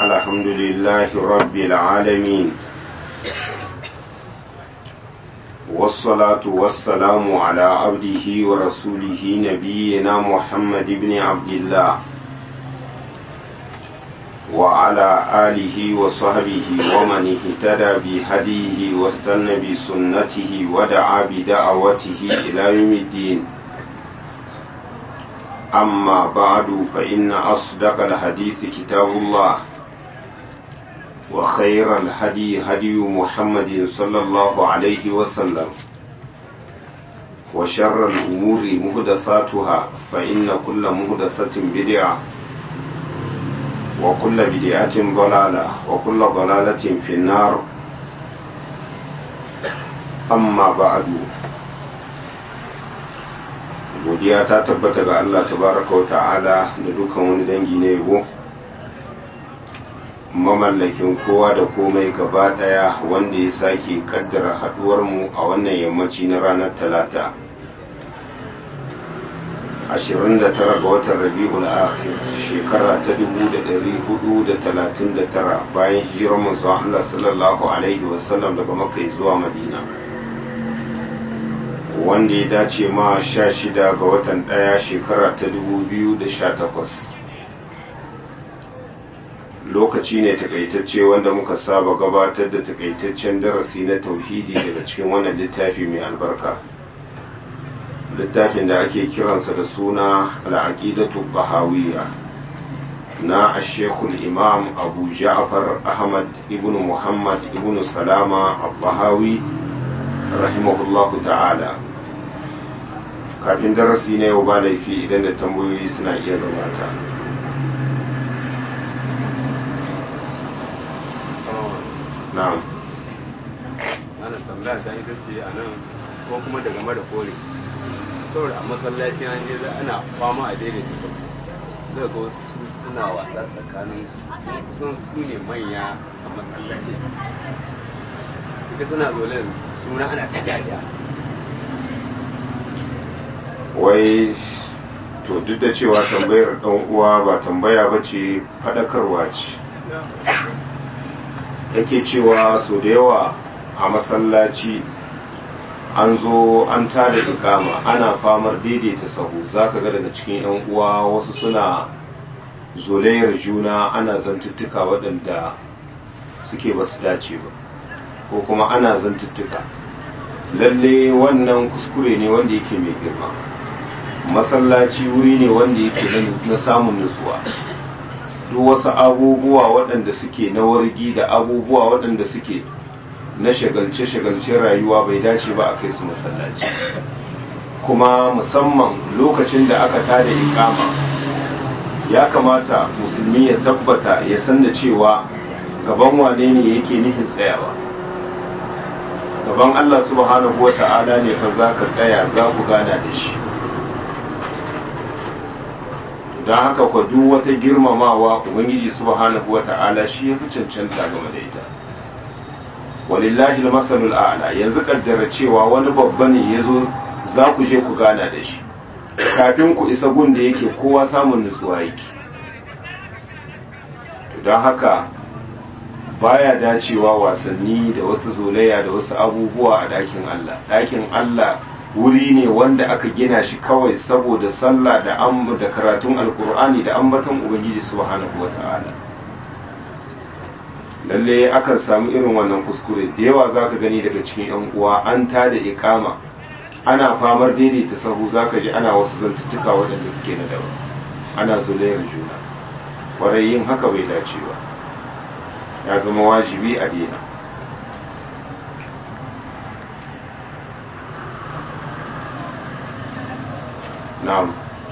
الحمد لله رب العالمين والصلاة والسلام على عبده ورسوله نبينا محمد بن عبد الله وعلى آله وصحبه ومن اهتدى بهديه واستنى بسنته ودعا بدعوته إلى يوم الدين أما بعد فإن أصدق الحديث كتاب الله وخير الهدي هدي محمد صلى الله عليه وسلم وشر الأمور مهدثاتها فإن كل مهدثة بدعة وكل بدعة ضلالة وكل ضلالة في النار أما بعد godiya ta tabbata ga Allah tabaraka wa ta'ala da dukan wani dangi na yabo mamallakin kowa da komai gaba daya wanda ya sake kaddara haduwar mu a wannan yammaci na ranar talata 29 ga watan rabi'ul akhir shekara ta 1439 bayan hijirar manzo Allah sallallahu alaihi wasallam daga makka zuwa madina wanda ya dace ma sha shida ga watan ɗaya shekara ta dubu biyu da sha takwas lokaci ne takaitacce wanda muka saba gabatar da takaitaccen darasi na tauhidi daga cikin wannan littafi mai albarka littafin da ake kiransa da suna al'aqidatu bahawiyya na ashekul imam abu ja'far ahmad ibn muhammad ibn salama al-bahawi rahimahullahu ta'ala kafin darasi na yau ba laifi idan da tambayoyi suna iya gabata na'am ana tambaya ta ita ce a nan ko kuma daga mara kore saboda a masallacin an je ana fama a daidaita sau zai ga wasu suna wasa tsakanin sun su ne manya a masallacin ita suna zole suna ana ta dariya wai to duk da cewa tambayar dan uwa ba tambaya ba ce faɗakarwa ce yake cewa so da yawa a masallaci an zo an tada ikama ana famar daidaita sahu zaka ga daga cikin yan uwa wasu suna zolayar juna ana zantuttuka waɗanda suke ba su dace ba ko kuma ana zantuttuka lalle wannan kuskure ne wanda yake mai girma masallaci wuri ne wanda yake na samun nutsuwa duk wasu abubuwa waɗanda suke na wargi da abubuwa waɗanda suke na shagalce-shagalce rayuwa bai dace ba a kai su masallaci kuma musamman lokacin da aka tada ikama ya kamata musulmi ya tabbata ya san da cewa gaban wane ne yake nufin tsayawa gaban Allah subhanahu wa ta'ala ne fa za ka tsaya za ku gana da shi don haka kwa duk wata girmamawa ubangiji subhanahu wa ta'ala shi ya fi cancanta game da ita walillahi masalul a'la yanzu kaddara cewa wani babba ne ya zo za ku je ku gana da shi kafin ku isa gun da yake kowa samun nutsuwa yake don haka baya dacewa wasanni da wasu zolaya da wasu abubuwa a ɗakin Allah ɗakin Allah wuri ne wanda aka gina shi kawai saboda sallah da da karatun alkur'ani da ambaton ubangiji subhanahu wata'ala lalle akan samu irin wannan kuskure da yawa zaka gani daga cikin yan uwa an ta da ikama ana famar daidaita sahu zaka ji ana wasu zantuttuka waɗanda suke na daban ana zolayar juna kwarai yin haka bai dace ba ya zama wajibi a dina na'am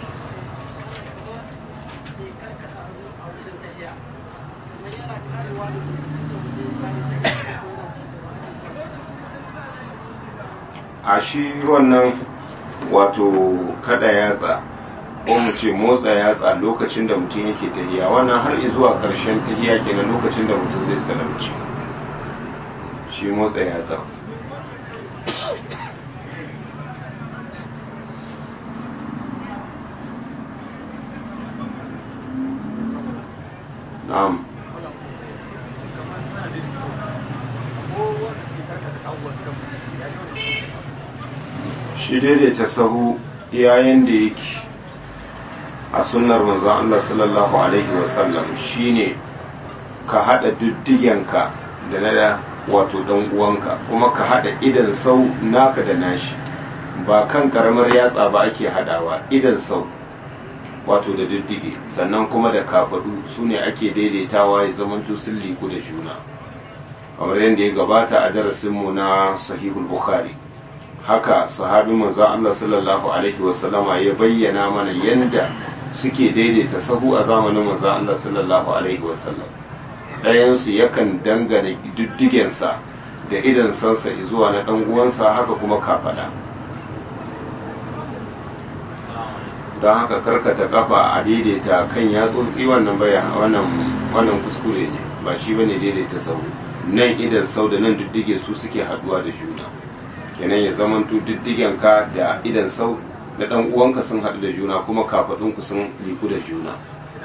a shi wannan wato kada yatsa ko mu ce motsa yatsa lokacin da mutum yake tahiya wannan har zuwa ƙarshen tahiya kenan lokacin da mutum zai salamci shi motsa yatsa na'am shi daidaita sahu yayin da yake a sunnar manzon Allah sallallahu alaihi wasallam shine ka hada diddigenka da na wato dan uwanka kuma ka hada idan sau naka da nashi ba kan karamar yatsa ba ake hadawa idan sau wato da diddige sannan kuma da kafadu su ne ake daidaitawa ya zamanto sun liku da juna kamar yadda ya gabata a darasinmu na sahihul bukhari haka sahabin manzo Allah sallallahu alaihi wasallama ya bayyana mana yadda suke daidaita sahu a zamanin manzo Allah sallallahu alaihi wasallam ɗayansu yakan dangane diddigensa da idan sansa zuwa na ɗan uwansa haka kuma kafada don haka karkata kafa a daidaita kan yatsotsi wannan baya wannan wannan kuskure ne ba shi bane daidaita sau nan idan sau da nan diddige su suke haduwa da juna kenan ya zamanto diddigen ka da idan sau da dan uwanka sun hadu da juna kuma kafadun ku sun liku da juna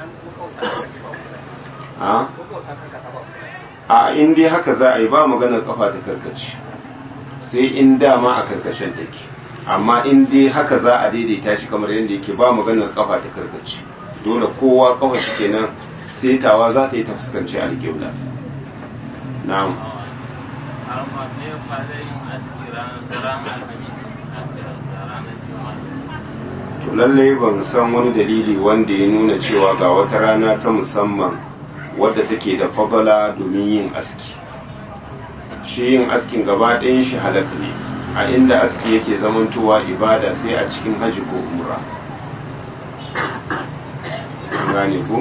a a in dai haka za a yi ba maganar kafa ta karkace sai in dama a karkashin take amma in dai haka za a daidaita shi kamar yadda yake ba maganar kafa ta karkace dole kowa kafa shi kenan setawa za ta yi ta fuskanci alƙibla na'am to lallai ban san wani dalili wanda ya nuna cewa ga wata rana ta musamman wadda take da fabala domin yin aski shi yin askin gaba ɗayan shi halaka ne a inda aski yake zamantowa ibada sai a cikin haji ko umra gane ku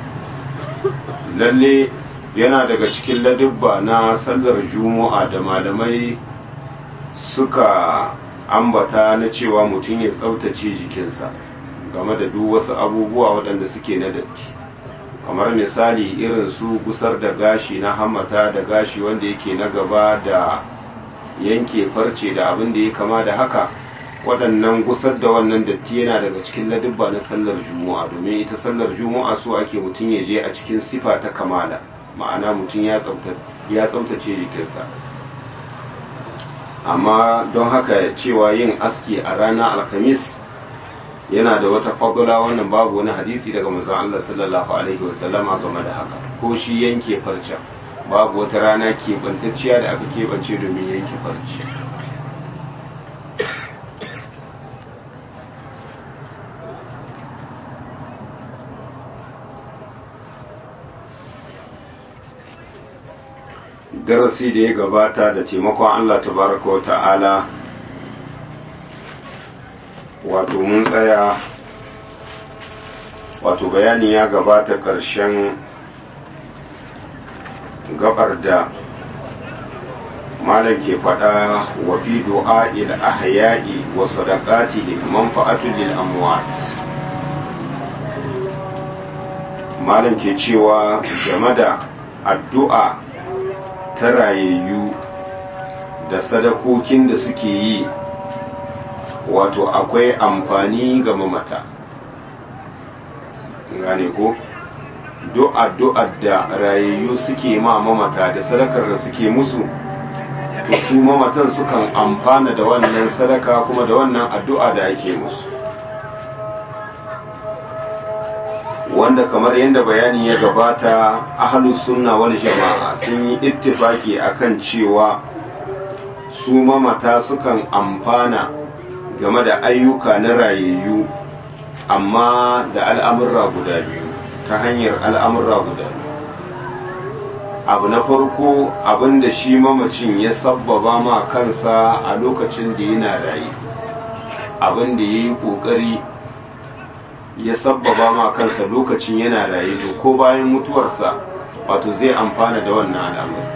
lalle yana daga cikin ladubba na sallar juma'a da malamai suka ambata na cewa mutum ya tsaftace jikinsa game da duk wasu abubuwa waɗanda suke na datti kamar misali irin su gusar da gashi na hamata da gashi wanda yake na gaba da yanke farce da abin da ya kama da haka waɗannan gusar da wannan datti yana daga cikin ladubba na sallar juma'a domin ita sallar juma'a so ake mutum ya je a cikin sifa ta kamala ma'ana mutum ya tsaftace jikinsa amma don haka cewa yin aski a ranar alhamis yana da wata fadula wannan babu wani hadisi daga manzon Allah sallallahu alaihi wasallama game da haka ko shi yanke farcen babu wata rana keɓantacciya da aka keɓance domin yanke farce darasi da ya gabata da taimakon Allah tabaraka wa ta'ala wato mun tsaya wato bayani ya gabata ƙarshen gabar da malam ke faɗa wa fi du'a'il ahya'i wa sadaqatihi manfa'atun lil amwat malam ke cewa game da addu'a ta rayayyu da sadakokin da suke yi wato akwai amfani ga mamata gane ko addu'ar da rayayyu suke ma mamata da sadakar da suke musu to su mamatan sukan amfana da wannan sadaka kuma da wannan addu'a da ake musu wanda kamar yadda bayani ya gabata ahlus sunna wal jama'a sun yi ittifaki akan cewa su mamata sukan amfana game da ayyuka na rayayyu amma da al'amurra guda biyu ta hanyar al'amurra guda biyu abu na farko abin da shi mamacin ya sabbaba ma kansa a lokacin da yana raye abin da ya yi ƙoƙari ya sabbaba ma kansa lokacin yana raye to ko bayan mutuwarsa wato zai amfana da wannan al'amari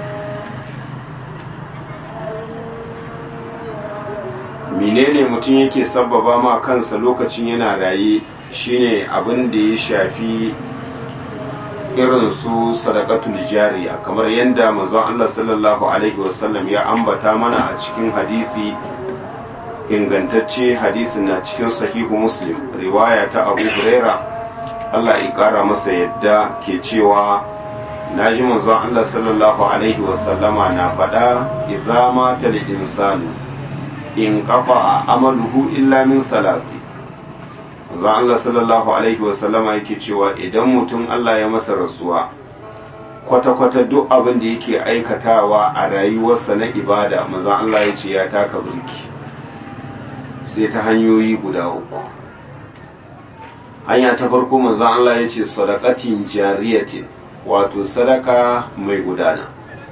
menene mutum yake sabbaba ma kansa lokacin yana raye shine abin da ya shafi irin su sadaqatul jariya kamar yadda manzon Allah sallallahu alaihi wasallam ya ambata mana a cikin hadisi ingantacce hadisin na cikin sahihu muslim riwaya ta abu huraira Allah ya kara masa yadda ke cewa na ji manzon Allah sallallahu alaihi wasallama na faɗa idza mata lil insani in kafa amaluhu illa min salasi manzo Allah sallallahu alaihi wasallama yake cewa idan mutum Allah ya masa rasuwa kwata-kwata duk abin da yake aikatawa a rayuwarsa na ibada manzo Allah ya ce ya taka burki sai ta hanyoyi guda uku hanya ta farko manzo Allah ya ce sadaqatin jariyatin wato sadaka mai gudana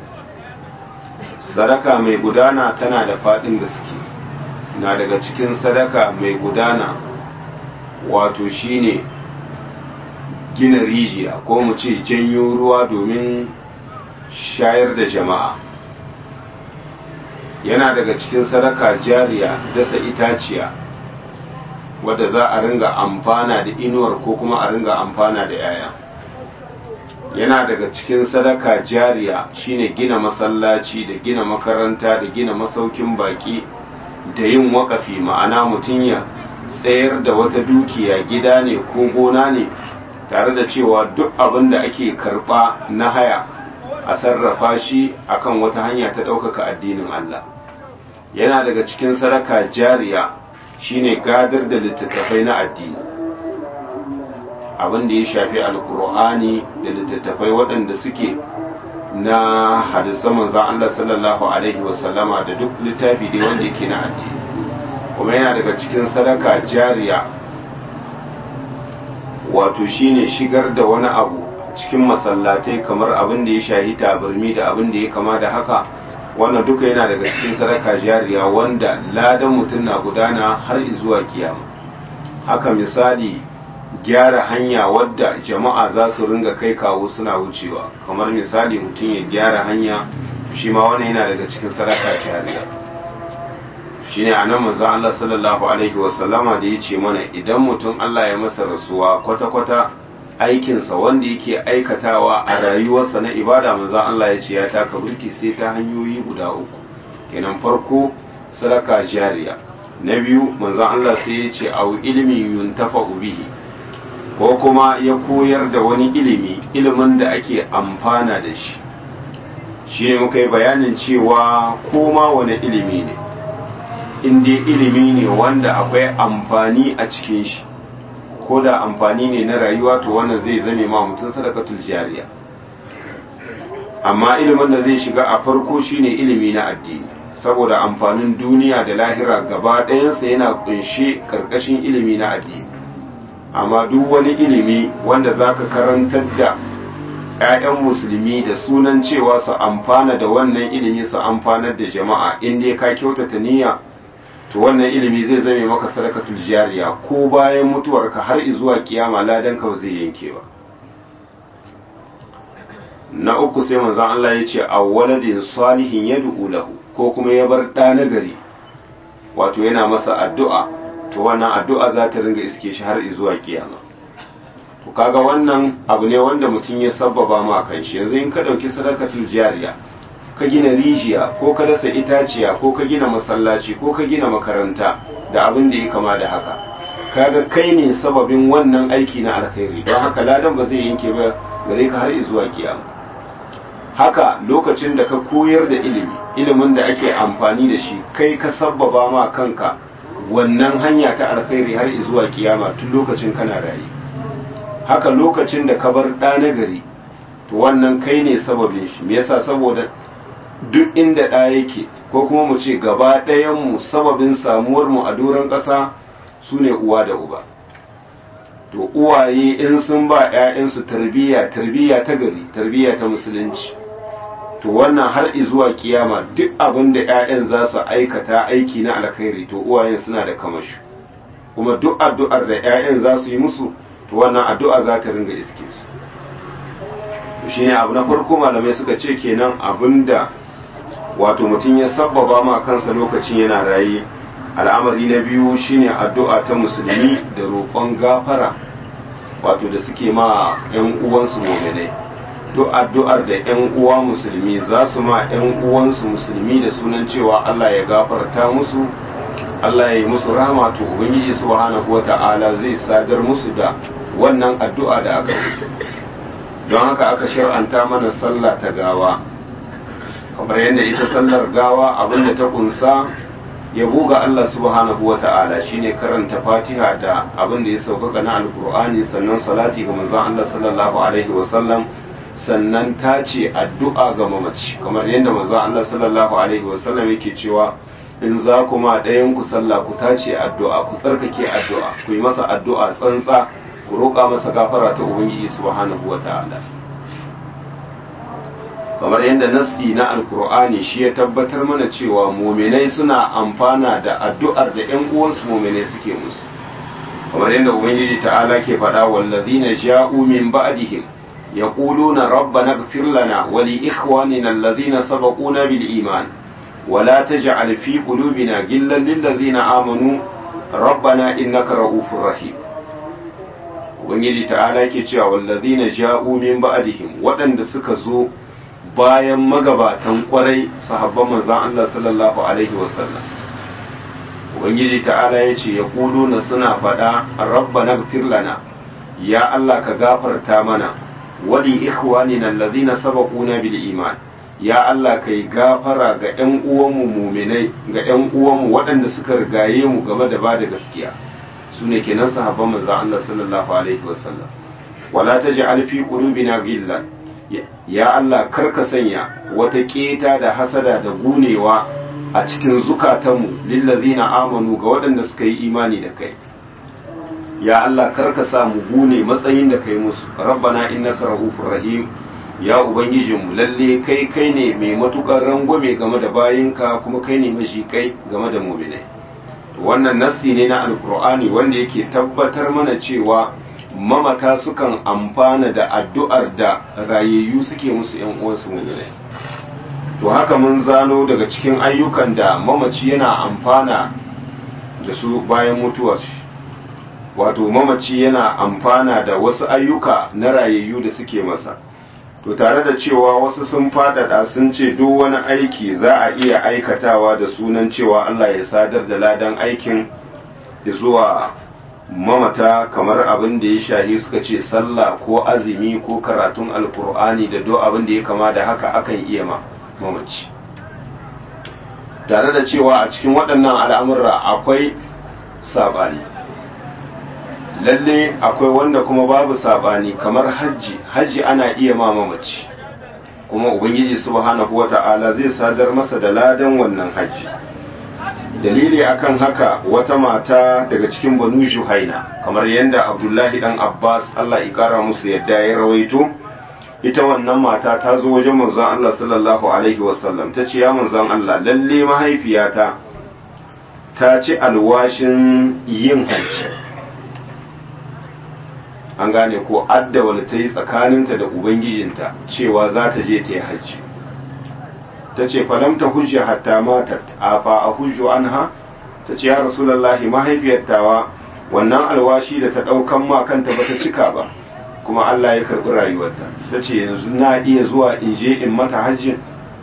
sadaka mai gudana tana da faɗin gaske na daga cikin sadaka mai gudana wato shine gina rijiya ko mu ce janyo ruwa domin shayar da jama'a yana daga cikin sadaka jariya dasa itaciya wadda za a ringa amfana da inuwar ko kuma a ringa amfana da 'ya'ya yana daga cikin sadaka jariya shine gina masallaci da gina makaranta da gina masaukin baki da yin wakafi ma'ana mutum ya tsayar da wata dukiya gida ne ko gona ne tare da cewa duk abin da ake karba na haya a sarrafa shi akan wata hanya ta ɗaukaka addinin Allah yana daga cikin sadaka jariya shine gadar da littattafai na addini abin da ya shafi alkur'ani da littattafai waɗanda suke na hadisan manzan Allah sallallahu alaihi wasallama da duk littafi dai wanda yake na addini kuma yana daga cikin sadaka jariya wato shine shigar da wani abu cikin masallatai kamar abin da ya shahi tabarmi da abin da ya kama da haka wannan duka yana daga cikin sadaka jariya wanda ladan mutum na gudana har zuwa kiyama haka misali gyara hanya wadda jama'a za su ringa kai kawo suna wucewa kamar misali mutum ya gyara hanya shi ma wannan yana daga cikin sadaka jariya shine anan manzo Allah sallallahu alaihi wasallama da yace mana idan mutum Allah ya masa rasuwa kwata-kwata aikinsa wanda yake aikatawa a rayuwarsa na ibada manzo Allah ya ce ya taka burki sai ta hanyoyi guda uku kenan farko sadaka jariya na biyu manzo Allah sai ya ce au ilmi yuntafa'u bihi ko kuma ya koyar da wani ilimi ilimin da ake amfana da shi shi ne muka yi bayanin cewa koma wani ilimi ne in dai ilimi ne wanda akwai amfani a cikin shi ko da amfani ne na rayuwa to wannan zai zame ma mutum sadakatul jariya amma ilimin da zai shiga a farko shine ilimi na addini saboda amfanin duniya da lahira gaba ɗayansa yana kunshe karkashin ilimi na addini amma duk wani ilimi wanda zaka karantar da 'ya'yan musulmi da sunan cewa su amfana da wannan ilimi su amfanar da jama'a in dai ka kyautata niyya to wannan ilimi zai zame maka sadakatul jariya ko bayan mutuwarka har zuwa kiyama ladan ka zai yanke ba na uku sai manzon Allah ya ce awwaladin salihin yad'u lahu ko kuma ya bar ɗa na gari wato yana masa addu'a to wannan addu'a za ta ringa iske shi har zuwa kiyama to kaga wannan abu ne wanda mutum ya sabbaba ma kan shi yanzu in ka dauki sadakatul jariya ka gina rijiya ko ka dasa itaciya ko ka gina masallaci ko ka gina makaranta da abin da ya kama da haka kaga kai ne sababin wannan aiki na alkhairi don haka ladan ba zai yanke ba gare ka har zuwa kiyama haka lokacin da ka koyar da ilimi ilimin da ake amfani da shi kai ka sabbaba ma kanka wannan hanya ta alkhairi har zuwa kiyama tun lokacin kana raye haka lokacin da ka bar ɗa na gari to wannan kai ne sababin shi me yasa saboda duk inda ɗa yake ko kuma mu ce gaba ɗayanmu sababin samuwarmu a doron ƙasa su ne uwa da uba to uwaye in sun ba 'ya'yansu tarbiyya tarbiyya ta gari tarbiyya ta musulunci to wannan har zuwa kiyama duk abin da 'ya'yan za su aikata aiki na alkhairi to uwayen suna da kamashi kuma duk addu'ar da 'ya'yan za su yi musu to wannan addu'a za ta ringa iske su shine abu na farko malamai suka ce kenan abinda wato mutum ya sabbaba ma kansa lokacin yana raye al'amari na biyu shine addu'a ta musulmi da roƙon gafara wato da suke ma 'yan uwansu mu'minai duk addu'ar da 'yan uwa musulmi za su ma 'yan uwansu musulmi da sunan cewa Allah ya gafarta musu Allah ya yi musu rahama to ubangiji subhanahu wata'ala zai sadar musu da wannan addu'a da aka musu don haka aka shar'anta mana sallah ta gawa kamar yadda ita sallar gawa abinda ta kunsa yabo ga Allah subhanahu wa ta'ala shine karanta fatiha da abin da ya sauƙaƙa na alkur'ani sannan salati ga manzon Allah sallallahu alaihi wa sallam sannan ta ce addu'a ga mamaci kamar yadda manzon Allah sallallahu alaihi wa sallam yake cewa in za ku ma ɗayan ku sallah ku tace addu'a ku tsarkake addu'a ku yi masa addu'a tsantsa ku roƙa masa gafara ta ubangiji subhanahu wa ta'ala kamar yadda nassi na alkur'ani shi ya tabbatar mana cewa muminai suna amfana da addu'ar da ‘yan uwansu muminai suke musu kamar yadda ubangiji ta'ala ke faɗa wallazina ja'u min ba'dihim yaquluna rabbana ighfir lana wa li ikhwanina alladhina sabaquna bil iman wa la taj'al fi qulubina ghillan lil ladzina amanu rabbana innaka ra'ufur rahim ubangiji ta'ala ke cewa wallazina ja'u min ba'dihim waɗanda suka zo bayan magabatan kwarai sahabban manzan Allah sallallahu Alaihi wasallam Ubangiji ta'ala ya ce ya na suna faɗa rabbana gfir lana ya Allah ka gafarta mana wali ikhwani nan lazina sabaquna bil iman ya Allah ka yi gafara ga ‘yan uwanmu muminai ga ‘yan uwanmu waɗanda suka rigaye mu game da ba da gaskiya su ne kenan sahabban manzan Allah sallallahu Alaihi wasallam wala ta ji alfi qulubina gillan ya Allah karka sanya wata keta da hasada da gunewa a cikin zukatanmu lillazina amanu ga waɗanda suka yi imani da kai ya Allah karka sa mu gune matsayin da kai musu rabbana innaka rahufur rahim ya ubangijinmu lalle kai kai ne mai matukar rangwame game da bayinka kuma kai ne mashi kai game da mu'minai wannan nassi ne na alkur'ani wanda yake tabbatar mana cewa mamata sukan amfana da addu'ar da rayayyu suke musu ‘yan uwansu muminai. To haka mun zano daga cikin ayyukan da mamaci yana amfana da su bayan mutuwar wato mamaci yana amfana da wasu ayyuka na rayayyu da suke masa. To tare da cewa wasu sun faɗaɗa sun ce duk wani aiki za a iya aikatawa da sunan cewa Allah ya sadar da ladan aikin zuwa mamata kamar abin da ya shahi suka ce sallah ko azumi ko karatun alkur'ani da do abin da ya kama da haka akan iya ma mamaci tare da cewa a cikin waɗannan al'amurra akwai saɓani lalle akwai wanda kuma babu saɓani kamar hajji hajji ana iya ma mamaci kuma ubangiji subhanahu wata'ala zai sadar masa da ladan wannan hajji dalili akan haka wata mata daga cikin banu juhaina kamar yadda abdullahi dan abbas allah ikara musu yadda ya rawaito ita wannan mata ta zo wajen manzon allah sallallahu alaihi wasallam ta ce ya manzon allah lalle mahaifiyata ta ci alwashin yin hajji an gane ko addawal ta yi tsakaninta da ubangijinta cewa za ta je ta yi hajji ta ce falamta hujja hatta matar a fa a hujju anha ta ce ya rasulallahi mahaifiyartawa wannan alwashi da ta ɗaukan ma kanta ba ta cika ba kuma Allah ya karɓi rayuwarta ta ce yanzu na iya zuwa in je in mata hajjin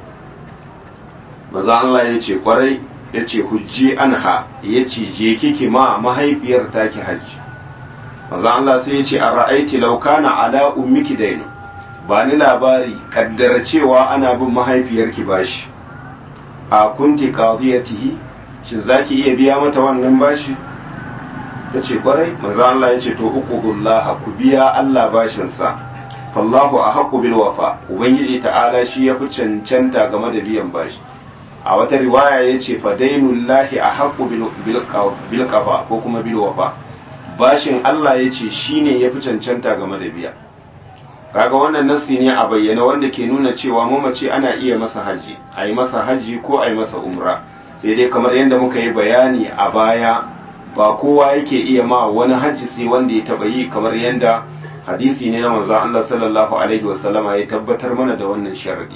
maza Allah ya ce kwarai ya ce hujji anha ya ce je kiki ma mahaifiyar taki hajji maza Allah sai ya ce a ra'aiti laukana ala ummiki dainu ba ni labari kaddara cewa ana bin mahaifiyarki bashi a kunti qadiyatihi shin zaki iya biya mata wannan bashi tace kwarai manzo Allah yace to uqudullah ku biya Allah bashin sa fallahu ahqqu bil wafa ubangiji ta'ala shi yafi cancanta game da biyan bashi a wata riwaya yace fa dainullahi ahqqu bil bil qafa ko kuma bil wafa bashin Allah yace shine yafi cancanta game da biya kaga wannan nassi ne a bayyana wanda ke nuna cewa mamaci ana iya masa haji a yi masa haji ko a yi masa umra sai dai kamar yadda muka yi bayani a baya ba kowa yake iya ma wani haji sai wanda ya taba yi kamar yadda hadisi ne na manzo Allah sallallahu alaihi wasallama ya tabbatar mana da wannan sharadi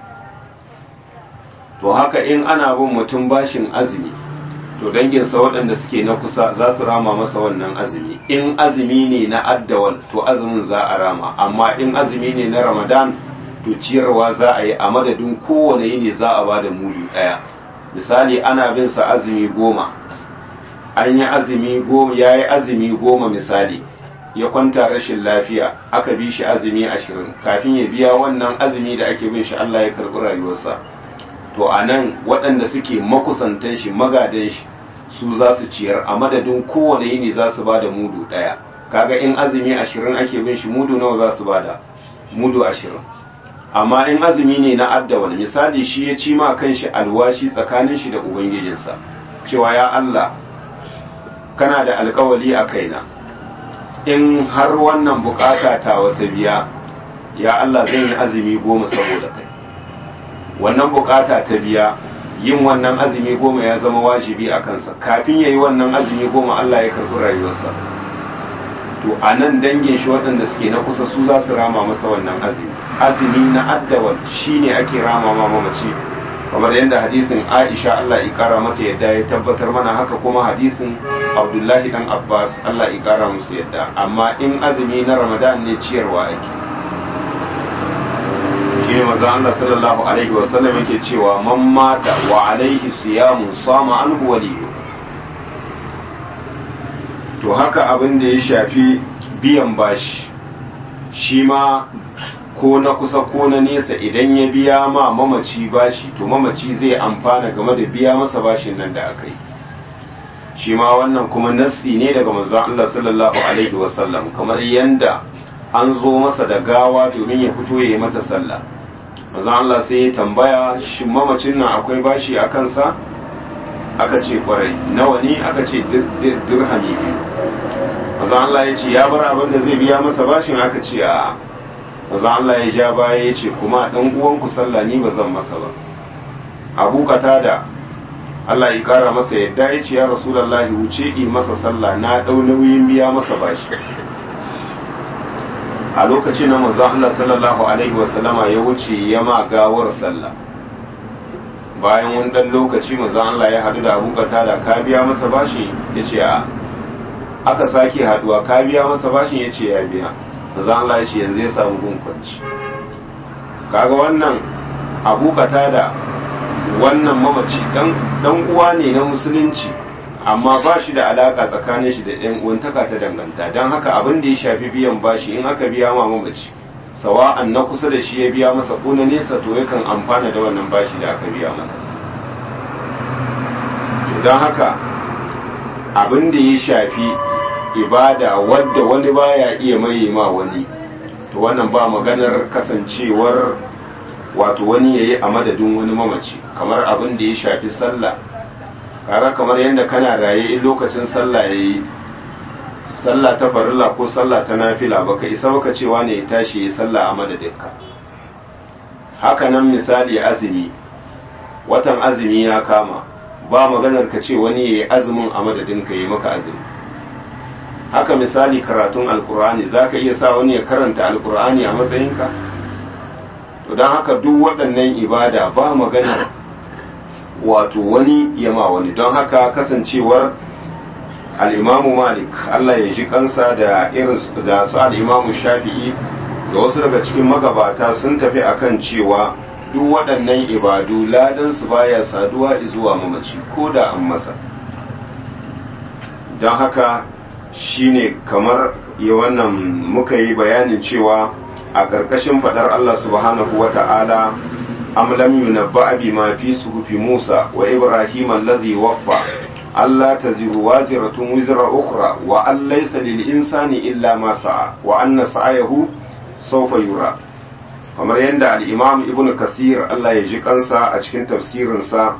to haka in ana bin mutum bashin azumi to danginsa waɗanda suke na kusa za su rama masa wannan azumi in azumi ne na addawal to azumin za a rama amma in azumi ne na ramadan to ciyarwa za a yi a madadin kowane yini za a ba da mudu ɗaya misali ana bin sa azumi goma an yi azumi goma ya yi azumi goma misali ya kwanta rashin lafiya aka bi shi azumi ashirin kafin ya biya wannan azumi da ake bin shi Allah ya karɓi rayuwarsa to a nan waɗanda suke makusantan shi magadan shi su za su ciyar a madadin kowane yini za su ba da mudu ɗaya kaga in azumi ashirin ake bin shi mudu nawa za su ba da mudu ashirin amma in azumi ne na addawal misali shi ya ci ma kan shi alwashi tsakanin shi da ubangijinsa cewa ya Allah kana da alkawali a kaina in har wannan bukata ta wata biya ya Allah zan yi azumi goma saboda kai wannan bukata ta biya yin wannan azumi goma ya zama wajibi a kansa kafin ya yi wannan azumi goma Allah ya karɓi rayuwarsa to a nan dangin shi waɗanda suke na kusa su za su rama masa wannan azumi azumi na addawal shine ake rama ma mamaci kamar yadda hadisin Aisha Allah ya kara mata yadda ya tabbatar mana haka kuma hadisin Abdullahi dan Abbas Allah ya kara musu yadda amma in azumi na Ramadan ne ciyarwa ake shine manzo Allah sallallahu alaihi wasallam yake cewa man mata wa alaihi siyamun sama anhu waliyu to haka abin da ya shafi biyan bashi shi ma ko na kusa ko na nesa idan ya biya ma mamaci bashi to mamaci zai amfana game da biya masa bashin nan da aka yi shi ma wannan kuma nassi ne daga manzon Allah sallallahu alaihi wasallam kamar yanda an zo masa da gawa domin ya fito ya yi mata sallah manzon Allah sai ya tambaya shi mamacin nan akwai bashi a kansa aka ce kwarai nawa ne aka ce dirhami biyu manzon Allah ya ce ya bar abin da zai biya masa bashin aka ce a manzon Allah ya ja baya ya ce kuma dan uwanku sallah ni ba zan masa ba abu da Allah ya kara masa yadda ya ce ya rasulullahi wuce yi masa sallah na dau nauyin biya masa bashi a lokacin na manzon Allah sallallahu alaihi wasallama ya wuce ya ma gawar sallah bayan wani dan lokaci manzon Allah ya hadu da Abu da ka biya masa bashi yace a aka sake haduwa ka biya masa bashin yace ya biya manzon Allah ya ce yanzu ya samu gun kwanci kaga wannan Abu da wannan mamaci dan dan uwa ne na musulunci amma ba shi da alaka tsakanin shi da ɗan uwantaka ta danganta don haka abin da ya shafi biyan bashi in aka biya ma mamaci sawa'an na kusa da shi ya biya masa ko na nesa to yakan amfana da wannan bashi da aka biya masa don haka abin da ya shafi ibada wadda wani baya iya maye ma wani to wannan ba maganar kasancewar wato wani yayi a madadin wani mamaci kamar abin da ya shafi sallah kara kamar yadda kana raye in lokacin sallah yayi sallah ta farilla ko sallah ta nafila baka isa baka cewa ne ya tashi ya sallah a madadinka haka nan misali azumi watan azumi ya kama ba maganar ka ce wani yayi azumin a madadinka yayi maka azumi haka misali karatun alkur'ani zaka iya sa wani ya karanta alkur'ani a matsayinka to don haka duk waɗannan ibada ba maganar wato wani yama wani don haka kasancewar al'imamu malik Allah ya ji kansa da irin da su al'imamu shafi'i da wasu daga cikin magabata sun tafi akan cewa duk waɗannan ibadu ladansu baya saduwa zuwa mamaci ko da an masa don haka shine kamar ya wannan muka yi bayanin cewa a ƙarƙashin faɗar Allah subhanahu wa ta'ala أم لم ينبأ بما في صحف موسى وإبراهيم الذي وفى ألا تزر وازرة وزر أخرى وأن ليس للإنسان إلا ما سعى وأن سعيه سوف يرى kamar yadda al'imam ibn kathir Allah ya ji kansa a cikin tafsirinsa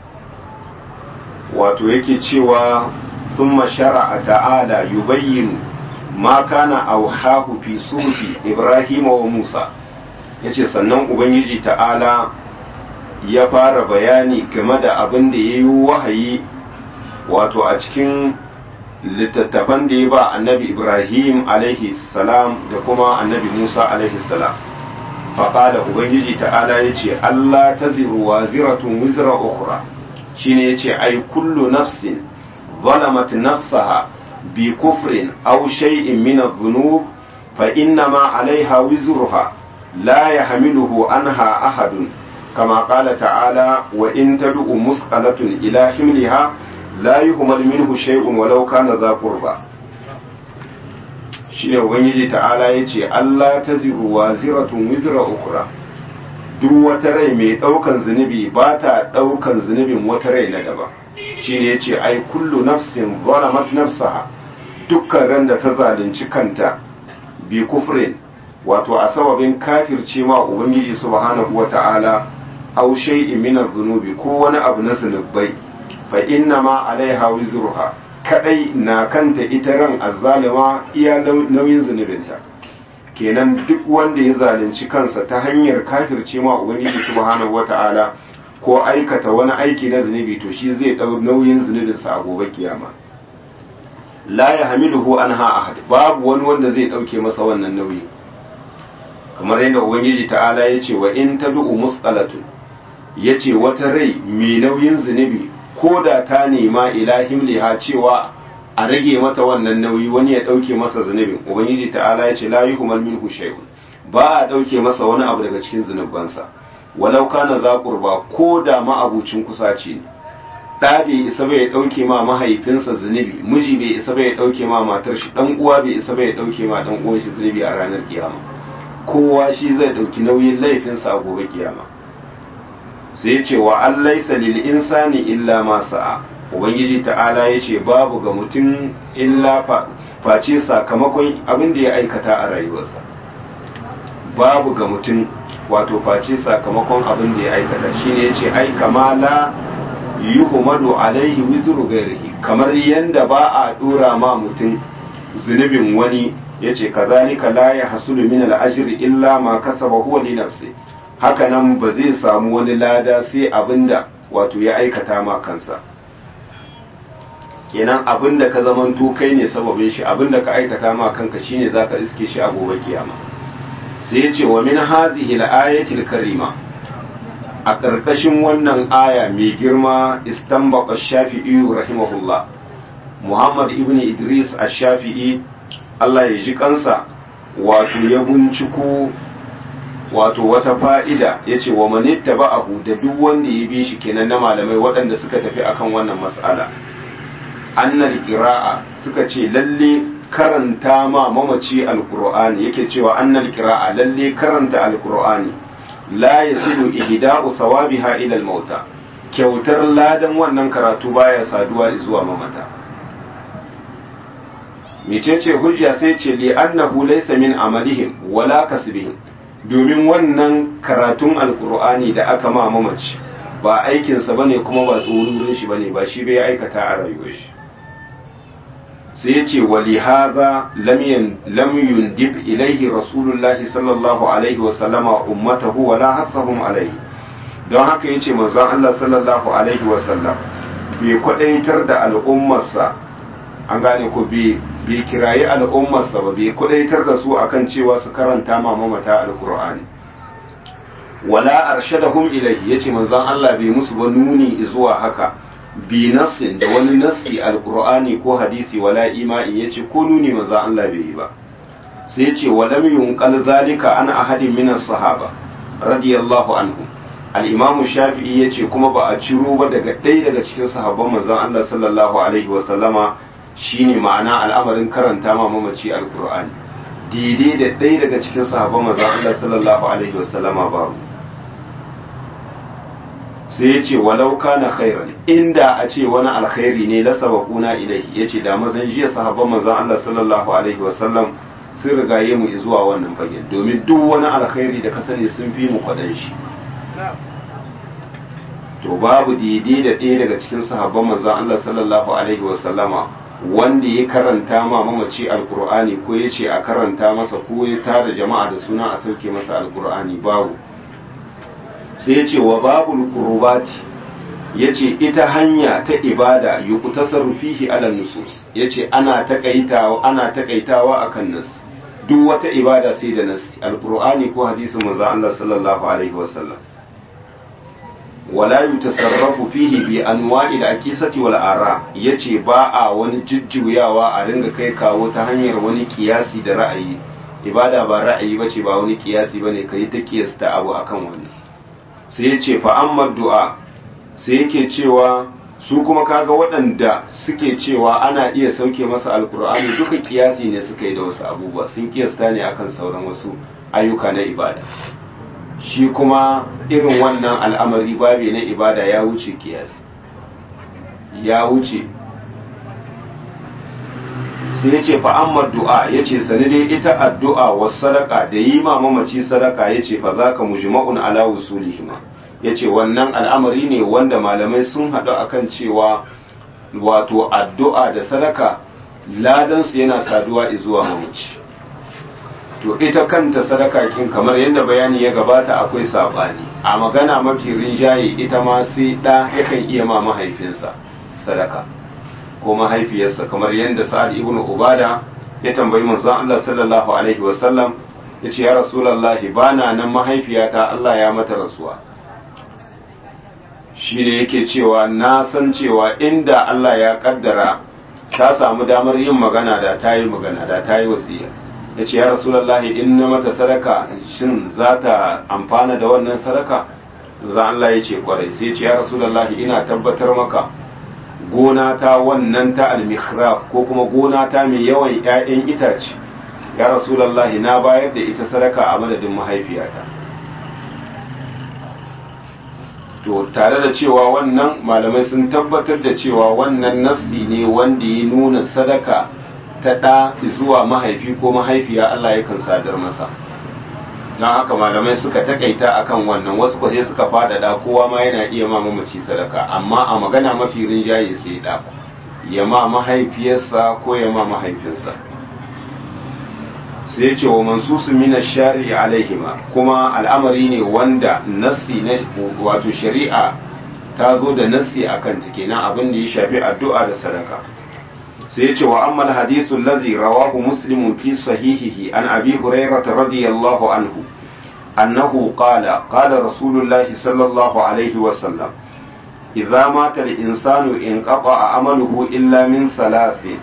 wato yake cewa thumma shara'a ta'ala yubayyin ma kana auhahu fi suhufi ibrahim wa musa ya ce sannan ubangiji ta'ala ya fara bayani game da abin da ya yi wahayi wato a cikin littattafan da ya ba annabi ibrahim alaihi salam da kuma annabi musa alaihi salam faƙada ubangiji ta'ala ya ce allah ta ziruwa ziratun wizra ukura shine ya ce ai kullu nafsin ظلمت نفسها بكفر أو شيء من الذنوب فإنما عليها وزرها لا يحمله عنها أحد كما قال تعالى وإن تدع مثقلة إلى حملها لا يهمل منه شيء ولو كان ذا قربى shine ubangiji ta'ala ya ce Allah ta ziru wa ziratun wizra ukura duk wata rai mai ɗaukan zunubi ba ta ɗaukan zunubin wata rai na daban shine yace ai kullu nafsin zalamat nafsaha dukkan ran da ta zalunci kanta bi kufrin wato a sababin kafirce ma ubangiji subhanahu wata'ala aw shay'in min adh-dhunubi ko wani abu na zunubai fa inna ma alaiha wizruha kadai na kanta ita ran azzalima iya nauyin zunubinta kenan duk wanda ya zalunci kansa ta hanyar kafirce ma ubangiji subhanahu wata'ala ko aikata wani aiki na zunubi to shi zai dau nauyin zunubinsa a gobe kiyama la ya hamiluhu anha ahad babu wani wanda zai dauke masa wannan nauyi kamar yadda ubangiji ta'ala ya ce wa in tad'u musqalatun yace wata rai mai nauyin zunubi ko da ta nema ilahim liha cewa a rage mata wannan nauyi wani ya dauke masa zunubin ubangiji ta'ala ya ce la yuhmal minhu shay'un ba a dauke masa wani abu daga cikin zunubansa walau kana za qurba ko da ma abucin kusaci ne ɗa bai isa bai ɗauke ma mahaifinsa zunubi miji bai isa bai ɗauke ma matar shi ɗan uwa bai isa bai ɗauke ma ɗan uwan shi zunubi a ranar kiyama kowa shi zai ɗauki nauyin laifinsa a gobe kiyama sai ya ce wa an laisa lil insani illa ma sa'a ubangiji ta'ala ya ce babu ga mutum illa face sakamakon abin da ya aikata a rayuwarsa babu ga mutum wato face sakamakon abin da ya aikata shine ya ce ai kamala yuhmadu alaihi wizru gairihi kamar yanda ba a dora ma mutum zunubin wani yace kazalika la yahsulu min al-ajri illa ma kasaba huwa li nafsi haka nan ba zai samu wani lada sai abinda wato ya aikata ma kansa kenan abinda ka zamanto kai ne sababin shi abinda ka aikata ma kanka shine zaka iske shi a gobe kiyama sai yace wa min hadhihi al-ayati al-karima a ƙarƙashin wannan aya mai girma istanbaka shafi'i rahimahullah muhammad ibn idris a shafi'i allah ya ji kansa wato ya binciko wato wata fa'ida ya ce wa manitta ba'ahu da duk wanda ya bi shi kenan na malamai waɗanda suka tafi akan wannan mas'ala annal qira'a suka ce lalle karanta ma mamaci alqur'ani yake cewa annal qira'a lalle karanta alqur'ani la yasilu ihda'u sawabiha ila al-mauta kyautar ladan wannan karatu baya saduwa zuwa mamata mecece hujja sai ce li annahu laysa min amalihim wala kasbihim domin wannan karatun alqur'ani da aka ma mamaci ba aikinsa bane kuma ba tsoron shi bane ba shi bai aikata a rayuwar shi sai ya ce wali haza lam yundib ilaihi rasulullahi sallallahu alaihi wa sallama ummatahu wala hasahum alaihi don haka yace manzon Allah sallallahu alaihi wa sallam bai kwadaitar da al'ummarsa an gane ko bai bai kirayi al'ummarsa ba bai kwadaitar da su akan cewa su karanta ma mamata alqur'ani wala arshadahum ilaihi yace manzon Allah bai musu ba nuni zuwa haka bi nassin da wani nassi alqur'ani ko hadisi wala imani yace ko nuni manzo Allah bai yi ba sai yace walam yunqal zalika ana ahadin min sahaba radiyallahu anhu al-imamu shafi'i yace kuma ba a ciro ba daga ɗaya daga cikin sahabban manzon Allah sallallahu alaihi wa sallama shine ma'ana al'amarin karanta ma mamaci alqur'ani daidai da ɗaya daga cikin sahabban manzon Allah sallallahu alaihi wa sallama babu sai ya ce walau kana khairan inda a ce wani alkhairi ne la sabaquna ilaihi yace da mazan jiya sahabban manzon Allah sallallahu alaihi wasallam sun rigaye mu zuwa wannan fagen domin duk wani alkhairi da ka sani sun fi mu kwadan shi to babu daidai da ɗaya daga cikin sahabban manzon Allah sallallahu alaihi wasallama wanda ya karanta ma mamaci alkur'ani ko ya ce a karanta masa ko ya tara jama'a da suna a sauke masa alkur'ani babu sai ya ce wa babul kurubati ya ce ita hanya ta ibada yi kutasaru fihi ala nusus ya ce ana takaitawa ana takaitawa akan nas duk wata ibada sai da nas alqur'ani ko hadisin manzo Allah sallallahu alaihi wasallam wala yutasarrafu fihi bi anwa'il aqisati wal ara yace ba a wani jujjuyawa a ringa kai kawo ta hanyar wani kiyasi da ra'ayi ibada ba ra'ayi bace ba wani kiyasi bane kai ta kiyasta abu akan wani sai ya ce fa'ammar du'a sai yake cewa su kuma kaga waɗanda suke cewa ana iya sauke masa alkur'ani duka kiyasi ne suka yi da wasu abubuwa sun kiyasta ne akan sauran wasu ayyuka na ibada shi kuma irin wannan al'amari babe na ibada ya wuce kiyasi ya wuce sai ya ce fa'ammar du'a ya ce sani dai ita addu'a wasu sadaka da yi ma mamaci sadaka ya ce fa za ka mujma'un ala wusulihima ya ce wannan al'amari ne wanda malamai sun haɗu akan cewa wato addu'a da sadaka ladansu yana saduwa zuwa mamaci to ita kanta sadaka kin kamar yadda bayani ya gabata akwai sabani a magana mafi rinjaye ita ma sai ɗa yakan iya ma mahaifinsa sadaka ko mahaifiyarsa kamar yadda sa'ad ibn ubada ya tambayi manzon Allah sallallahu alaihi wasallam ya ce ya rasulallahi bana nan mahaifiyata Allah ya mata rasuwa shi ne yake cewa na san cewa inda Allah ya kaddara ta samu damar yin magana da ta yi magana da ta yi wasiya ya ce ya rasulallahi in na mata sadaka shin za ta amfana da wannan sadaka za Allah ya ce kwarai sai ce ya rasulallahi ina tabbatar maka gona ta wannan ta almihrab ko kuma gona ta mai yawan 'ya'yan itace ya rasulallahi na bayar da ita sadaka a madadin mahaifiyata to tare da cewa wannan malamai sun tabbatar da cewa wannan nassi ne wanda ya nuna sadaka ta ɗa zuwa mahaifi ko mahaifiya Allah yakan sadar masa don haka malamai suka takaita akan wannan wasu kwaje suka faɗaɗa kowa ma yana iya ma mamaci sadaka amma a magana mafi rinjaye sai ɗa ya ma mahaifiyarsa ko ya ma mahaifinsa sai ce wa mansusu mina shari'i alaihima kuma al'amari ne wanda nassi na wato shari'a ta zo da nassi akan ta kenan abin da ya shafi addu'a da sadaka sai ce wa amma hadithu allazi rawahu muslim fi sahihihi an abi hurairah radiyallahu anhu annahu qala qala rasulullahi sallallahu alaihi wa sallam idza mata al-insanu inqata amaluhu illa min thalathin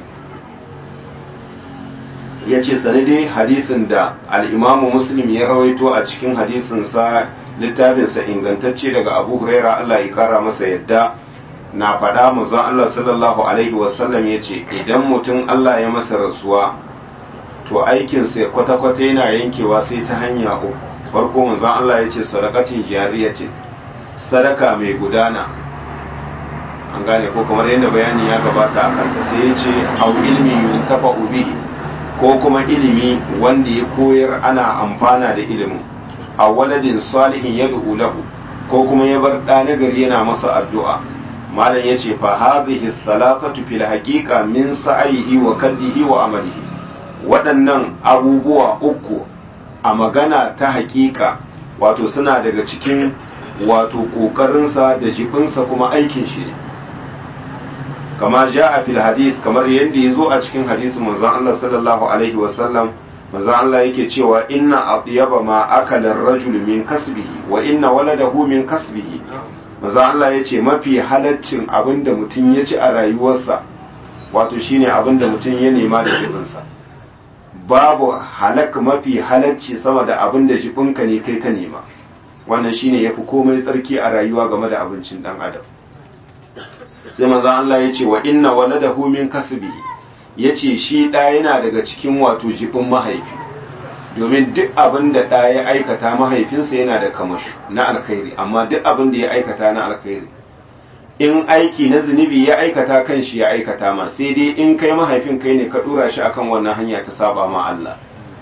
ya ce dai hadisin da al'imamu muslim ya rawaito a cikin hadisinsa littafinsa ingantacce daga abu huraira Allah ya kara masa yadda na faɗa muzan Allah sallallahu alaihi wasallam ya ce idan mutum Allah ya masa rasuwa to aikinsa ya kwata-kwata yana yankewa sai ta hanya uku farko muzan Allah ya ce sadakacin jariyatin sadaka mai gudana an gane ko kamar yadda bayani ya gabata a kanta sai ya ce au ilmi yuntafa bihi ko kuma ilimi wanda ya koyar ana amfana da ilimin a waladin salihin ya lahu ko kuma ya bar ɗa nagari yana masa addu'a malam ya ce fa hadhihi thalathatu fil haqiqa min sa'ihi wa kaddihi wa amalihi waɗannan abubuwa uku a magana ta haƙiƙa wato suna daga cikin wato ƙoƙarinsa da jibinsa kuma aikin shi ne kama ja a fil hadith kamar yadda ya zo a cikin hadisin manzon Allah sallallahu alaihi wasallam manzon Allah yake cewa inna atyaba ma akala ar-rajul min kasbihi wa inna waladahu min kasbihi manzon Allah yace mafi halaccin abinda mutum ya ci a rayuwarsa wato shine abinda mutum ya nema da jibinsa babu halak mafi halacci sama da abinda jibinka ne kai ka nema wannan shine yafi komai tsarki a rayuwa game da abincin dan adam sai manzo Allah ya ce wa inna waladahu min kasbihi yace shi da yana daga cikin wato jibin mahaifi domin duk abin da da ya aikata mahaifinsa yana da kamashi na alkhairi amma duk abin da ya aikata na alkhairi in aiki na zunubi ya aikata kan shi ya aikata ma sai dai in kai mahaifin kai ne ka dora shi akan wannan hanya ta saba ma Allah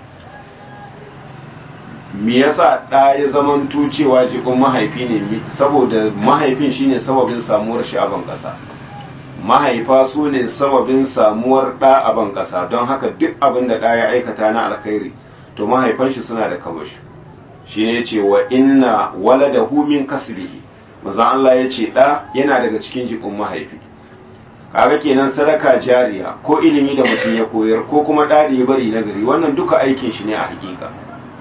me yasa ɗa ya zamanto cewa jibin mahaifi ne saboda mahaifin shine sababin samuwar shi a ban ƙasa mahaifa su ne sababin samuwar ɗa a ban ƙasa don haka duk abin da ɗa ya aikata na alkhairi to mahaifan shi suna da kamashi shine yace wa inna waladahu min kasbihi manzon Allah yace ɗa yana daga cikin jibin mahaifi kaga kenan sadaka jariya ko ilimi da mutum ya koyar ko kuma ɗa da ya bari na gari wannan duka aikin shi ne a hakika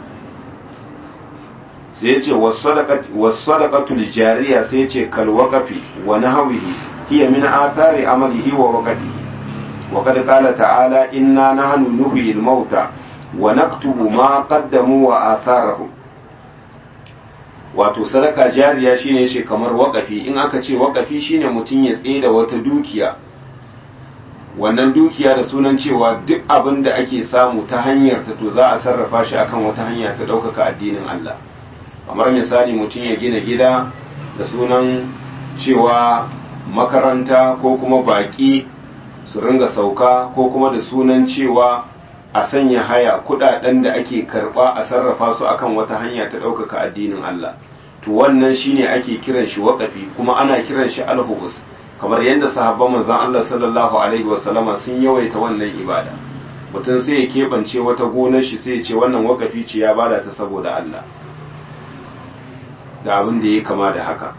sai ya ce wasadaqatul jariya sai ya ce kal waqafi wa nahwihi hiya min athari amalihi wa waqtihi wa qad qala ta'ala inna nahnu nuhyil mauta wa naktubu ma qaddamu wa atharahum wato sadaka jariya shine shi kamar waqafi in aka ce waqafi shine mutum ya tsaye da wata dukiya wannan dukiya da sunan cewa duk abin da ake samu ta hanyar ta to za a sarrafa shi akan wata hanya ta ɗaukaka addinin Allah kamar misali mutum ya gina gida da sunan cewa makaranta ko kuma baki su ringa sauka ko kuma da sunan cewa a sanya haya kudaden da ake karba a sarrafa su akan wata hanya ta ɗaukaka addinin Allah to wannan shine ake kiran shi waƙafi kuma ana kiran shi alhubus kamar yadda sahabban manzon Allah sallallahu alaihi wasallama sun yawaita wannan ibada mutum sai ya keɓance wata gonar shi sai ya ce wannan waƙafi ce ya bada ta saboda Allah da abin da ya kama da haka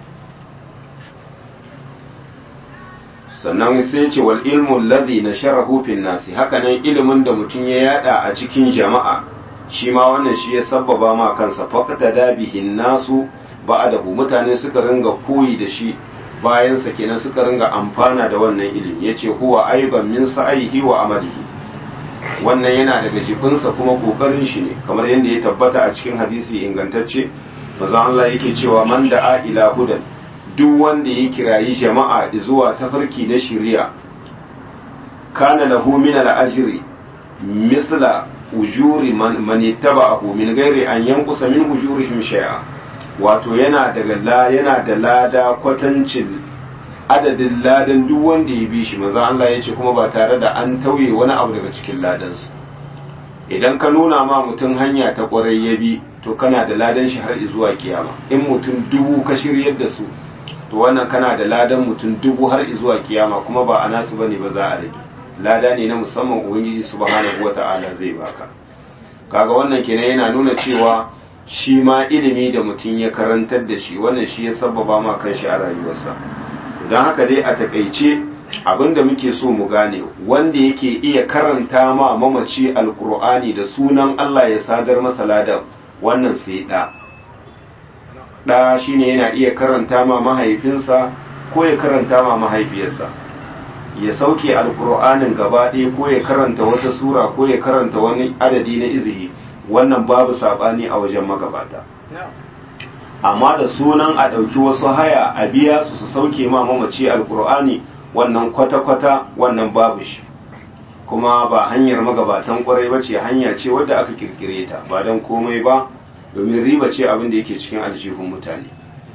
sannan sai ce wal ilmu ladhi nasharahu fil nasi hakanan ilimin da mutum ya yada a cikin jama'a shi ma wannan shi ya sabbaba ma kansa faqata da bihin nasu ba'dahu mutane suka ringa koyi da shi bayan sa kenan suka ringa amfana da wannan ilimi yace huwa aiban min sa'ihi wa amalihi wannan yana daga jifinsa kuma kokarin shi ne kamar yadda ya tabbata a cikin hadisi ingantacce manzon Allah yake cewa man da'a ila hudan duk wanda ya kirayi jama'a zuwa tafarki na shari'a kana lahu min al-ajri misla ujuri man man ittaba'ahu min ghairi an yanqusa min ujurihim shay'a wato yana daga la yana da lada kwatancin adadin ladan duk wanda ya bi shi manzo Allah ya ce kuma ba tare da an tauye wani abu daga cikin ladansu idan ka nuna ma mutum hanya ta kwarai ya bi to kana da ladan shi har zuwa kiyama in mutum dubu ka shiryar da su to wannan kana da ladan mutum dubu har zuwa kiyama kuma ba a nasu bane ba za a rage lada ne na musamman ubangiji subhanahu wata'ala zai baka kaga wannan kenan yana nuna cewa shi ma ilimi da mutum ya karantar da shi wannan shi ya sababa ma kanshi a rayuwarsa don haka dai a takaice abinda muke so mu gane wanda yake iya karanta ma mamaci alkur'ani da sunan Allah ya sadar masa ladan wannan sai ɗa ɗa shine yana iya karanta ma mahaifinsa ko ya karanta ma mahaifiyarsa ya sauke alkur'anin gaba ɗaya ko ya karanta wata sura ko ya karanta wani adadi na izihi wannan babu saɓani a wajen magabata amma da sunan a ɗauki wasu haya a biya su su sauke ma mamaci alkur'ani wannan kwata-kwata wannan babu shi kuma ba hanyar magabatan kwarai ba ce hanya ce wadda aka kirkire ta ba don komai ba domin riba ce abin da yake cikin aljihun mutane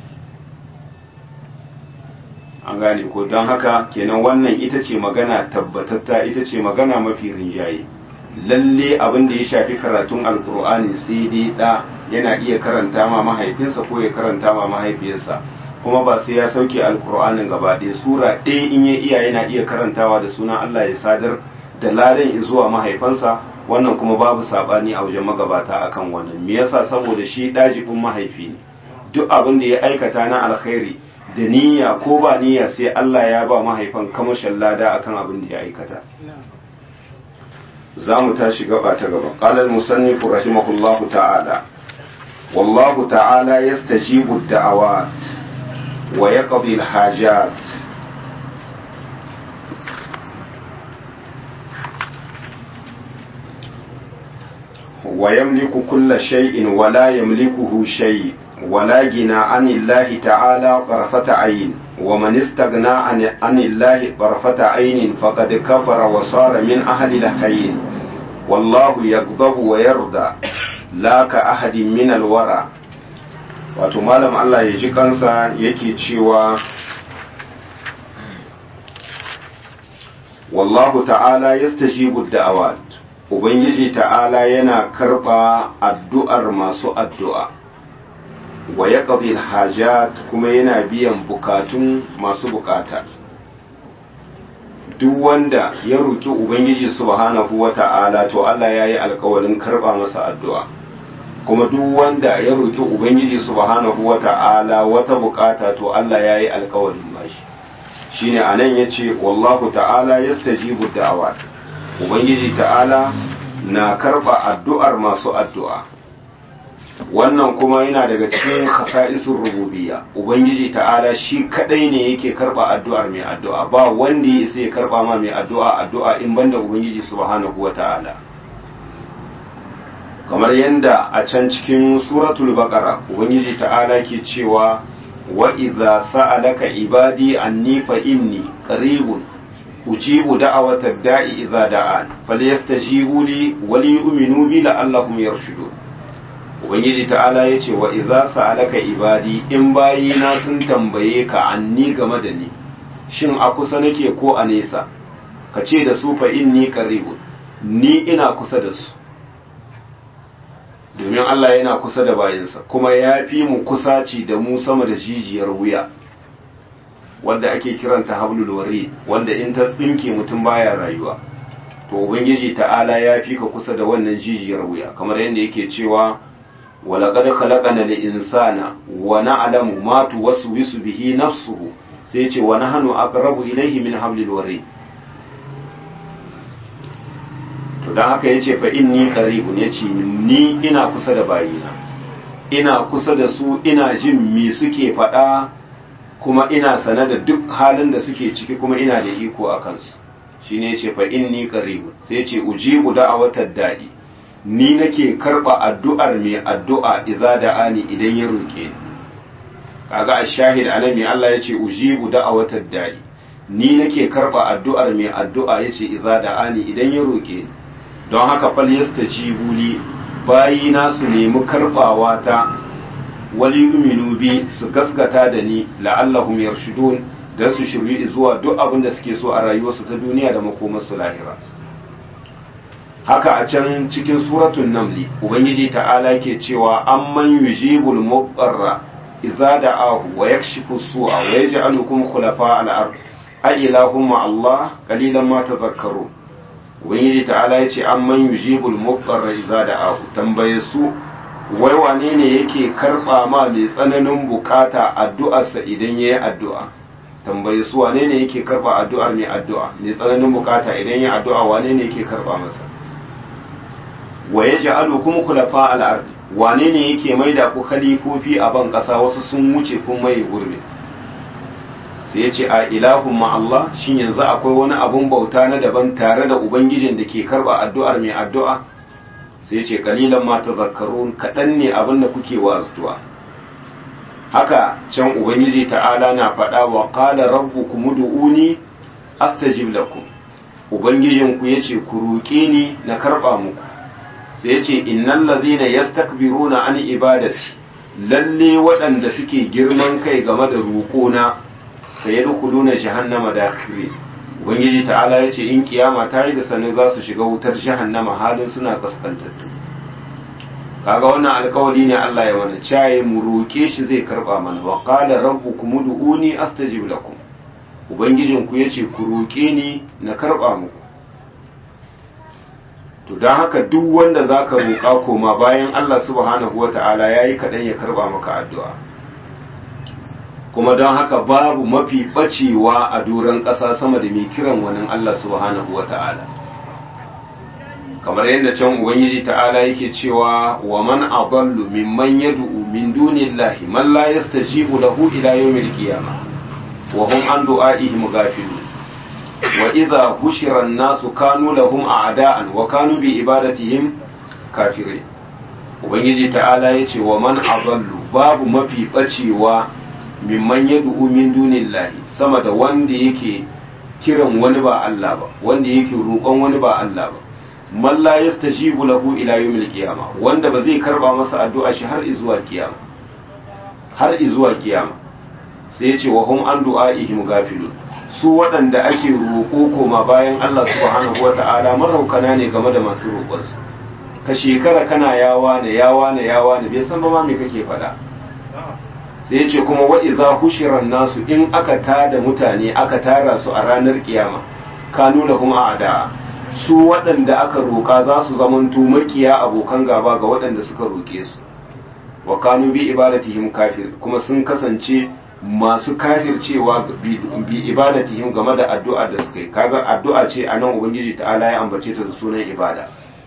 an gane ko don haka kenan wannan ita ce magana tabbatatta ita ce magana mafi rinjaye lalle abin da ya shafi karatun alkur'ani sai dai da yana iya karanta ma mahaifinsa ko ya karanta ma mahaifiyarsa kuma ba sai ya sauke alkur'anin gaba ɗaya sura ɗaya in ya iya yana iya karantawa da sunan Allah ya sadar da ladan zuwa mahaifansa wannan kuma babu sabani a wajen magabata akan wannan me yasa saboda shi dajibin mahaifi ne duk abin da ya aikata na alkhairi da niyya ko ba niyya sai Allah ya ba mahaifan kamashin lada akan abin da ya aikata za mu tashi gaba ta gaba qala al-musannif rahimahullahu ta'ala wallahu ta'ala yastajibu ad-da'awat wa yaqdi al-hajat ويملك كل شيء ولا يملكه شيء ولا غنى عن الله تعالى طرفة عين ومن استغنى عن, عن الله طرفة عين فقد كفر وصار من أهل الحين والله يغضب ويرضى لا كأحد من الورى wato malam Allah ya ji kansa yake cewa wallahu ta'ala yastajibu da'awat ubangiji ta'ala yana karba addu'ar masu addu'a wa ya hajat kuma yana biyan bukatun masu bukata duk wanda ya roƙi ubangiji subhanahu wa ta'ala to Allah ya yi alkawarin karba masa addu'a kuma duk wanda ya roƙi ubangiji subhanahu wa ta'ala wata bukata to Allah ya yi alkawarin bashi shine anan yace wallahu ta'ala yastajibu da'awat ubangiji ta'ala na karba addu'ar masu addu'a wannan kuma yana daga cikin khasa'isun rububiyya ubangiji ta'ala shi kadai ne yake karba addu'ar mai addu'a ba wanda ya isa ya karba ma mai addu'a addu'a in banda ubangiji subhanahu wata'ala kamar yadda a can cikin suratul baqara ubangiji ta'ala ke cewa wa idza sa'alaka ibadi anni fa inni qaribun ujibu da'awata da'i idza da'an falyastajibu li wa liyu'minu bi la'allahum yarshudun ubangiji ta'ala ke cewa wa idza sa'alaka ibadi anni fa inni qaribun ujibu da'awata da'i idza da'an falyastajibu li wa liyu'minu bi la'allahum yarshudun ubangiji ta'ala ke cewa wa idza sa'alaka ibadi anni fa inni qaribun ujibu da'awata da'i idza da'an falyastajibu li wa liyu'minu bi la'allahum yarshudun ubangiji ta'ala ya ce wa idza sa'alaka ibadi in bayina sun tambaye ka anni game da ni shin a kusa nake ko a nesa ka ce da su fa inni qaribun ni ina kusa da su domin Allah yana kusa da bayinsa kuma ya fi mu kusaci da mu sama da jijiyar wuya wanda ake kiranta hablul wari wanda in ta tsinke mutum baya rayuwa to ubangiji ta'ala ya fi ka kusa da wannan jijiyar wuya kamar yadda yake cewa walaqad khalaqana al-insana wa na'lamu ma tuwaswisu bihi nafsuhu sai ce wa nahnu aqrabu ilayhi min hablil wari to dan haka yace fa inni qaribun yace ni ina kusa da bayina ina kusa da su ina jin me suke faɗa kuma ina sane da duk halin da suke ciki kuma ina da iko a kansu shine yace fa inni qaribun sai yace ujibu da'awatad da'i ni nake karba addu'ar mai addu'a idza da'ani idan ya roke ni kaga ash-shahid alami Allah yace ujibu da'awatad da'i ni nake karba addu'ar mai addu'a yace idza da'ani idan ya roke ni don haka fal yastajibu li bayina su nemi karbawa ta wali uminu bi su gaskata da ni la'allahum yarshudun dan su shiryu zuwa duk abin da suke so a rayuwarsu ta duniya da makomarsu lahira haka a can cikin suratul namli ubangiji ta'ala ke cewa amman yujibul mudarra idza da'ahu wa yakshifu su'a wa yaj'alukum khulafa al-ard a ilahum Allah qalilan ma tadhakkarun ubangiji ta'ala yace amman yujibul mudarra idza da'ahu tambaye su wai wane ne yake karba ma mai tsananin bukata addu'arsa idan yayi addu'a tambaye su wane ne yake karba addu'ar mai addu'a mai tsananin bukata idan yayi addu'a wane ne yake karba masa wa yaj'alukum khulafa al-ard wane ne yake maida ku khalifofi a ban kasa wasu sun wuce kun mai gurbi sai yace a ilahun ma Allah shin yanzu akwai wani abun bauta na daban tare da ubangijin da ke karba addu'ar mai addu'a sai ce kalilan ma tazakkarun kaɗan ne abin da kuke waztuwa haka can ubangiji ta'ala na faɗa wa qala rabbukum ud'uni astajib lakum ubangijin ku yace ku roƙe ni na karɓa muku sai yace innal ladhina yastakbiruna an ibadati lalle waɗanda suke girman kai game da roƙona sayadkhuluna jahannama dakhirin ubangiji ta'ala ya ce in kiyama ta yi da sanin za su shiga wutar jahannama halin suna kaskantattu kaga wannan alkawari ne Allah ya mana caye mu roƙe shi zai karba mana wa qala rabbukum ud'uni astajib lakum ubangijin ku yace ku roƙe ni na karba muku to dan haka duk wanda zaka roƙa koma bayan Allah subhanahu wata'ala yayi kadan ya karba maka addu'a kuma don haka babu mafi bacewa a doron ƙasa sama da mai kiran wani Allah subhanahu wa ta'ala kamar yadda can ubangiji ta'ala yake cewa wa man adallu mimman yad'u min dunillahi man la yastajibu lahu ila yawmil qiyamah wa hum an du'a'ihim ghafilun wa idha hushira an-nasu kanu lahum a'da'an wa kanu bi ibadatihim kafirin ubangiji ta'ala yace wa man adallu babu mafi bacewa mimman ya du'u min dunillahi sama da wanda yake kiran wani ba Allah ba wanda yake roƙon wani ba Allah ba man la yastajibu lahu ila yawmil qiyama wanda ba zai karba masa addu'a shi har izuwa kiyama har izuwa kiyama sai ya ce wa hum an du'aihim gafilun su waɗanda ake roƙo koma bayan Allah subhanahu wata'ala maraukana ne game da masu roƙonsu ka shekara kana yawa ne yawa ne yawa ne bai san ba ma me kake faɗa sai ya ce kuma wa iza hushiran nasu in aka tada mutane aka tara su a ranar kiyama kanu da kuma a'da su waɗanda aka roƙa za su zamanto makiya abokan gaba ga waɗanda suka roƙe su wa kanu bi ibadatihim kafir kuma sun kasance masu kafircewa bi ibadatihim game da addu'a da suka yi kaga addu'a ce a nan ubangiji ta'ala ya ambace ta da sunan ibada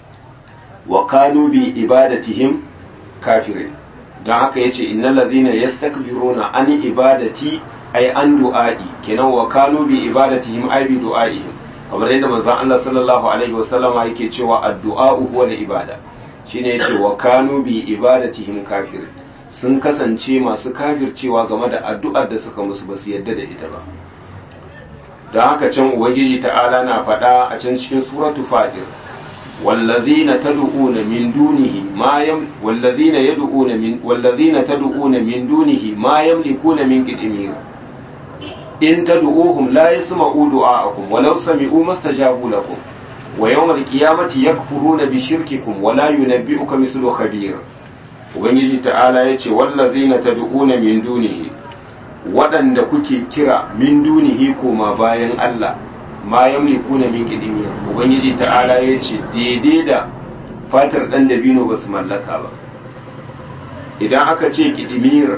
wa kanu bi ibadatihim kafirin don haka yace innal ladhina yastakbiruna an ibadati ay an du'a'i kenan wa kanu bi ibadatihim ay bi du'a'ihim kamar yadda manzon Allah sallallahu alaihi wasallama yake cewa addu'a huwa ibada shine yace wa kanu bi ibadatihim kafir sun kasance masu kafircewa game da addu'ar da suka musu basu yadda da ita ba don haka can ubangiji ta'ala na faɗa a can cikin suratu fatir والذين تدعون من دونه ما يم والذين يدعون من والذين تدعون من دونه ما يملكون من قدمير إن تدعوهم لا يسمعوا دعاءكم ولو سمعوا ما استجابوا لكم ويوم القيامة يكفرون بشرككم ولا ينبئك مثل خبير ubangiji ta'ala ya ce wallazina tad'una min dunihi waɗanda kuke kira min dunihi koma bayan Allah ma yamlikuna min qidmir ubangiji ta'ala ya ce daidai da fatar dan dabino ba su mallaka ba idan aka ce qidmir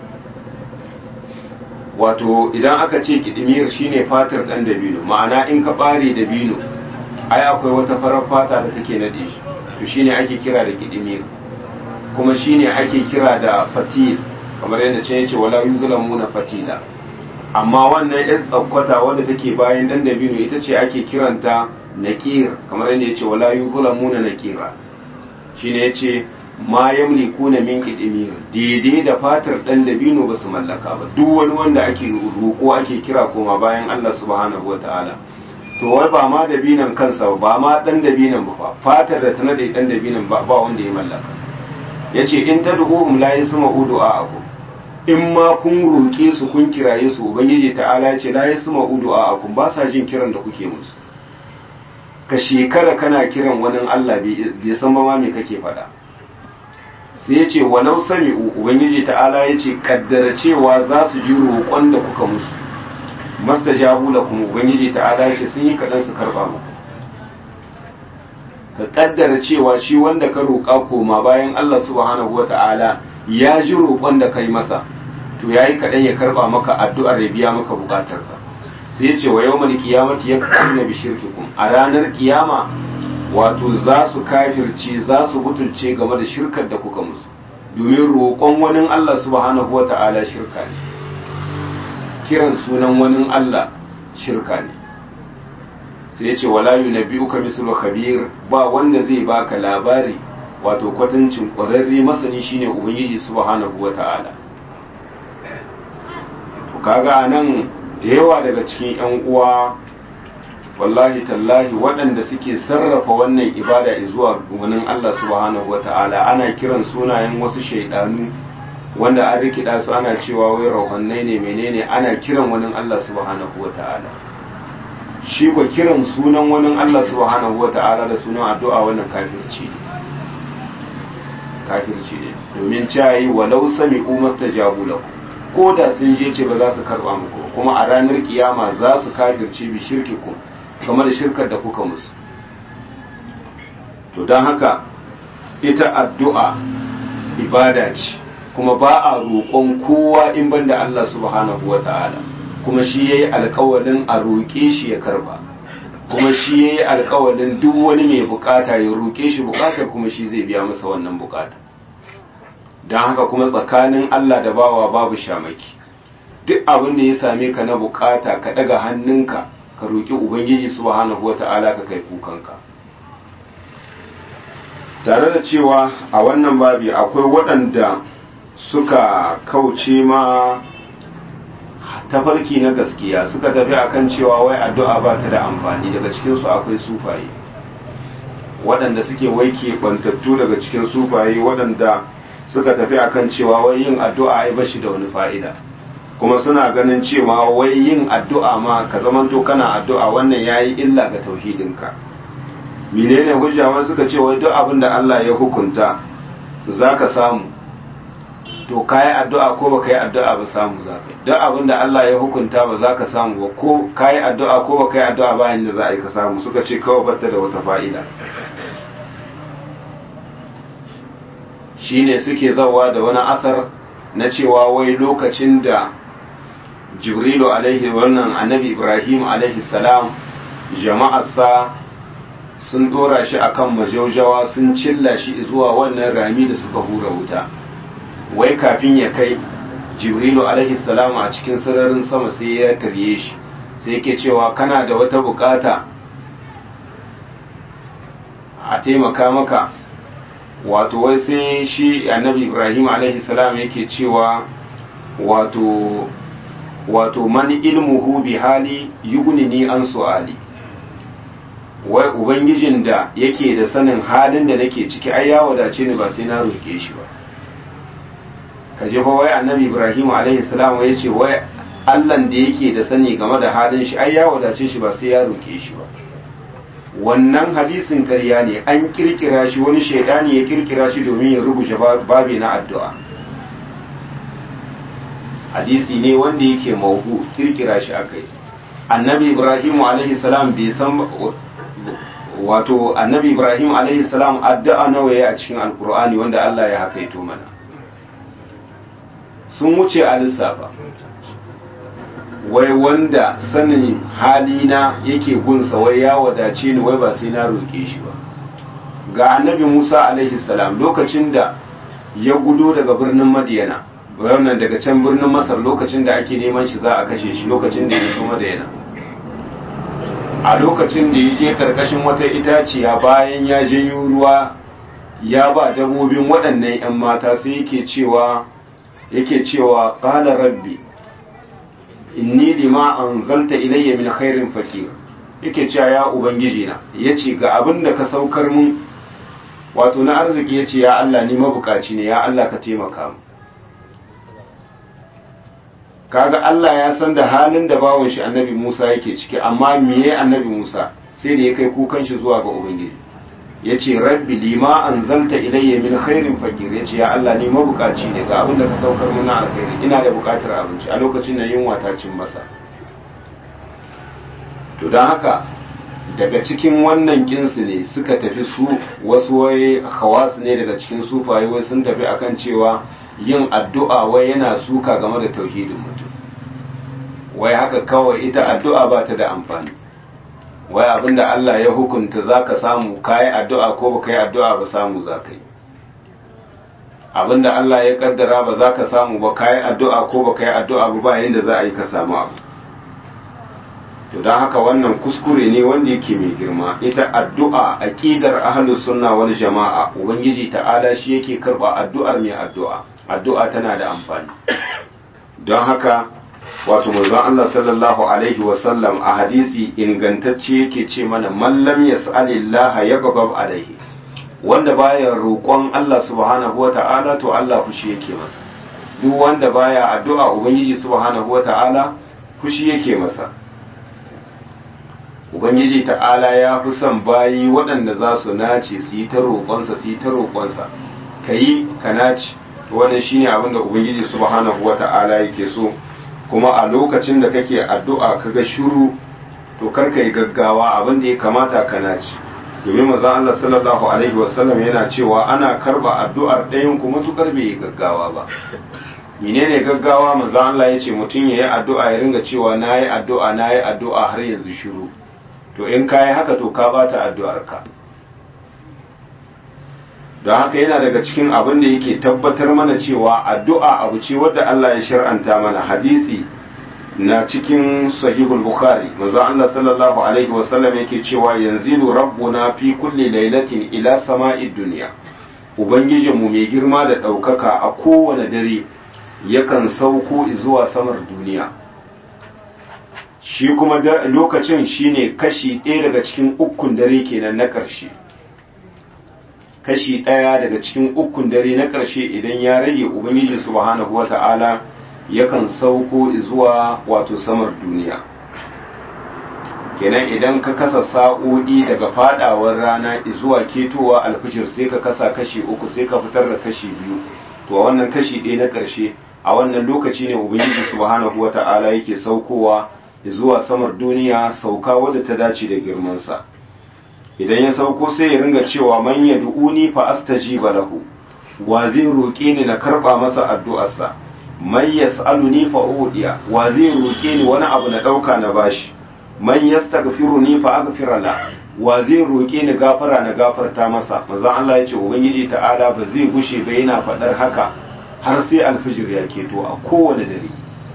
wato idan aka ce qidmir shine fatar dan dabino ma'ana in ka bare dabino ai akwai wata farar fata da take nade shi to shine ake kira da qidmir kuma shine ake kira da fatil kamar yadda ce yace wala yuzlamuna fatila amma wannan yan tsakwata wadda take bayan dan dabino ita ce ake kiranta naqir kamar yadda yace wala yuzlamuna naqira shine yace ma yamlikuna min qidmir daidai da fatar dan dabino ba su mallaka ba duk wani wanda ake roƙo ake kira koma bayan Allah subhanahu wataala to wai ba ma dabinan kansa ba ma dan dabinan ba fatar da ta nade dan dabinan ba ba wanda ya mallaka yace in tad'uhum la yasma'u du'a'akum in ma kun roƙe su kun kiraye su ubangiji ta'ala ce la yasma'u du'a'akum ba sa jin kiran da kuke musu ka shekara kana kiran wani Allah bai san ba me kake faɗa sai yace walau sami'u ubangiji ta'ala yace kaddara cewa za su ji roƙon da kuka musu mastajabu lakum ubangiji ta'ala yace sun yi kadan su karba muku ka kaddara cewa shi wanda ka roƙa koma bayan Allah subhanahu wata'ala ya ji roƙon da kai masa to yayi kaɗan ya karɓa maka addu'ar ya biya maka buƙatar ka sai ya ce wa yawmal qiyamati yakfuruna bi shirkikum a ranar kiyama wato za su kafirce za su butulce game da shirkar da kuka musu domin roƙon wani Allah subhanahu wata'ala shirka ne kiran sunan wani Allah shirka ne sai ya ce wala yunabbi'uka mislu khabir ba wanda zai baka labari wato kwatancin ƙwararre masani shine ubangiji subhanahu wata'ala to kaga nan da yawa daga cikin yan uwa wallahi tallahi waɗanda suke sarrafa wannan ibada zuwa wani Allah subhanahu wata'ala ana kiran sunayen wasu shaidanu wanda an rikida su ana cewa wai rauhannai ne menene ana kiran wani Allah subhanahu wata'ala shi ko kiran sunan wani Allah subhanahu wata'ala da sunan addu'a wannan kafirci ne kafirci ne domin cayi walau sami umasta jabu lahu ko da sun je ce ba za su karba muku kuma a ranar kiyama za su kafirce bi shirkikum game da shirkar da kuka musu to don haka ita addu'a ibada ce kuma ba a roƙon kowa in banda Allah subhanahu wa ta'ala kuma shi ya yi alkawalin a roƙe shi ya karba kuma shi ya yi alkawalin duk wani mai bukata ya roƙe shi bukatar kuma shi zai biya masa wannan bukata don haka kuma tsakanin Allah da bawa babu shamaki duk abin da ya same ka na bukata ka daga hannunka ka roƙi ubangiji subhanahu wata'ala ka kai kukanka tare da cewa a wannan babi akwai waɗanda suka kauce ma tafarki na gaskiya suka tafi akan cewa wai addu'a ba ta da amfani daga cikinsu akwai sufaye waɗanda suke waike bantattu daga cikin sufaye waɗanda suka tafi akan cewa wai yin addu'a ai bashi da wani fa'ida kuma suna ganin cewa wai yin addu'a ma ka zamanto kana addu'a wannan yayi illa ga tauhidinka menene hujja wai suka ce wai duk abin da Allah ya hukunta zaka samu to kayi addu'a ko baka yi addu'a ba samu zaka duk abin da Allah ya hukunta ba za ka samu ba ko kayi addu'a ko baka yi addu'a bayan da za a yi ka samu suka ce kawai batta da wata fa'ida shine suke zawa da wani asar na cewa wai lokacin da jibrilu alaihi wannan annabi ibrahim alaihi salam jama'arsa sun dora shi akan majaujawa sun cilla shi zuwa wannan rami da suka hura wuta wai kafin ya kai jibrilu alaihi salam a cikin sararin sama sai ya tarye shi sai yake cewa kana da wata bukata a taimaka maka wato wai sai shi annabi ibrahim alaihi salam yake cewa wato wato man ilmuhu bi hali yughnini an su'ali wai ubangijin da yake da sanin halin da nake ciki ai ya wadace ni ba sai na roƙe shi ba ka je fa wai annabi ibrahim alaihi salam ya ce wai allan da yake da sani game da halin shi ai ya wadace shi ba sai ya roƙe shi ba wannan hadisin karya ne an kirkira shi wani shaidani ya kirkira shi domin ya rubuce babi na addu'a hadisi ne wanda yake mauhu kirkira shi akai annabi ibrahim alaihi salam bai san wato annabi ibrahim alaihi salam addu'a nawa ya a cikin alkur'ani wanda Allah ya hakaito mana sun wuce a lissafa wai wanda sanin halina yake gunsa wai ya wadace ni wai ba sai na roƙe shi ba ga annabi musa alaihi salam lokacin da ya gudo daga birnin madiyana wannan daga can birnin masar lokacin da ake neman shi za a kashe shi lokacin da ya zo madiyana a lokacin da ya je karkashin wata itaciya bayan ya janyo ruwa ya ba dabobin waɗannan 'yan mata sai yake cewa yake cewa qala rabbi inni lima anzalta ilayya min khairin fakir yake cewa ya ubangiji na yace ga abin da ka saukar mun wato na arziki yace ya Allah ni mabukaci ne ya Allah ka taimaka mu kaga Allah ya san da halin da bawon shi annabi Musa yake ciki amma miye annabi Musa sai da ya kai kukan shi zuwa ga ubangiji yace rabbi lima anzalta ilayya min khairin fakir yace ya Allah ni mabukaci ne ga abin da ka saukar mun na alkhairi ina da bukatar abinci a lokacin nan yunwa ta cin masa to dan haka daga cikin wannan kinsu ne suka tafi su wasu wai khawas ne daga cikin sufaye wai sun tafi akan cewa yin addu'a wai yana suka game da tauhidin mutum wai haka kawai ita addu'a ba ta da amfani wai abinda Allah ya hukunta za ka samu kayi addu'a ko ba ka yi addu'a ba samu za ka yi abinda Allah ya kaddara ba za ka samu ba kayi addu'a ko ba ka yi addu'a ba bayan da za a yi ka samu abu to don haka wannan kuskure ne wanda yake mai girma ita addu'a aqidar ahlus sunna wal jama'a ubangiji ta'ala shi yake karba addu'ar mai addu'a addu'a tana da amfani don haka wato manzon Allah sallallahu alaihi wasallam a hadisi ingantacce yake ce mana mallam yas'alillaha yaghdab alaihi wanda baya roƙon Allah subhanahu wata'ala to Allah fushi yake masa duk wanda baya addu'a ubangiji subhanahu wata'ala fushi yake masa ubangiji ta'ala ya fi son bayi waɗanda za su nace su yi ta roƙonsa su yi ta roƙonsa ka yi ka nace wannan shine abin da ubangiji subhanahu wata'ala yake so kuma a lokacin da kake addu'a kaga shiru to kar ka yi gaggawa abin da ya kamata ka nace domin manzon Allah sallallahu alaihi wasallam yana cewa ana karba addu'ar ɗayan ku matukar bai yi gaggawa ba menene gaggawa manzon Allah ya ce mutum ya yi addu'a ya ringa cewa na yi addu'a na yi addu'a har yanzu shiru to in ka yi haka to ka bata addu'arka don haka yana daga cikin abin da yake tabbatar mana cewa addu'a abu ce wadda Allah ya shar'anta mana hadisi na cikin sahihul bukhari manzo Allah sallallahu alaihi wasallam yake cewa yanzilu rabbuna fi kulli lailatin ila sama'id dunya ubangijinmu mai girma da ɗaukaka a kowane dare yakan sauko zuwa samar duniya shi kuma lokacin shine kashi ɗaya daga cikin ukun dare kenan na ƙarshe kashi ɗaya daga cikin ukun dare na ƙarshe idan ya rage ubangiji subhanahu wata'ala yakan sauko zuwa wato samar duniya kenan idan ka kasa sa'o'i daga fadawar rana zuwa ketowa alfijir sai ka kasa kashi uku sai ka fitar da kashi biyu to a wannan kashi ɗaya na ƙarshe a wannan lokaci ne ubangiji subhanahu wata'ala yake saukowa zuwa samar duniya sauka wadda ta dace da girmansa idan ya sauko sai ya ringa cewa man yad'uni fa astajiba lahu wa zai roƙe ni na karba masa addu'arsa man yas'aluni fa udiya wa zai roƙe ni wani abu na dauka na bashi man yastaghfiruni fa aghfir la wa zai roƙe ni gafara na gafarta masa manzon Allah ya ce ubangiji ta'ala ba zai gushe ba yana faɗar haka har sai alfijir ya keto a kowane dare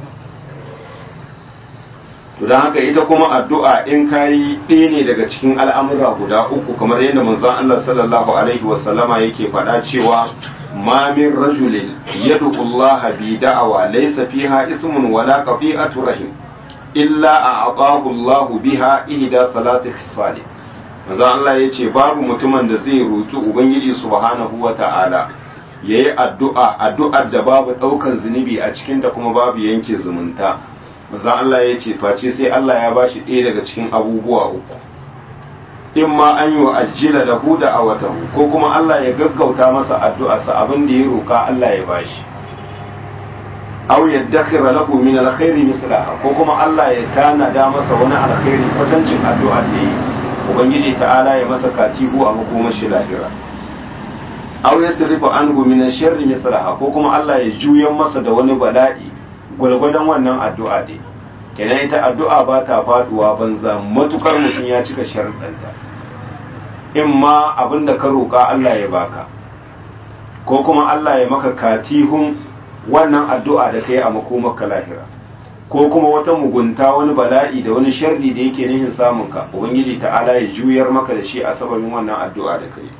to don haka ita kuma addu'a in kayi ɗaya ne daga cikin al'amura guda uku kamar yadda manzon Allah sallallahu alaihi wasallama yake faɗa cewa ma min rajulin yad'u Allah bi da'awa laysa fiha ismun wala qati'atu rahim illa a'tahu Allah biha ihda salati khisal manzo Allah ya ce babu mutumin da zai roki ubangiji subhanahu wata'ala yayi addu'a addu'ar da babu daukan zunubi a cikin ta kuma babu yanke zumunta manzo Allah ya ce face sai Allah ya bashi ɗaya daga cikin abubuwa uku in ma an yi ajjila da huda a watahu ko kuma Allah ya gaggauta masa addu'arsa abin da ya roka Allah ya bashi aw yaddakhira lahu min alkhairi mislaha ko kuma Allah ya tanada masa wani alkhairi kwatancin addu'a da yi ubangiji ta'ala ya masa katibu a makomashi lahira aw yasrifu anhu min sharri mislaha ko kuma Allah ya juyan masa da wani bala'i gwargwadon wannan addu'a da kenan ita addu'a ba ta faduwa banza matukar mutum ya cika sharuɗanta in ma abin da ka roƙa Allah ya baka ko kuma Allah ya maka katihun wannan addu'a da ka yi a makomarka lahira ko kuma wata mugunta wani bala'i da wani sharri da yake nihin samunka ubangiji ta'ala ya juyar maka da shi a sababin wannan addu'a da ka yi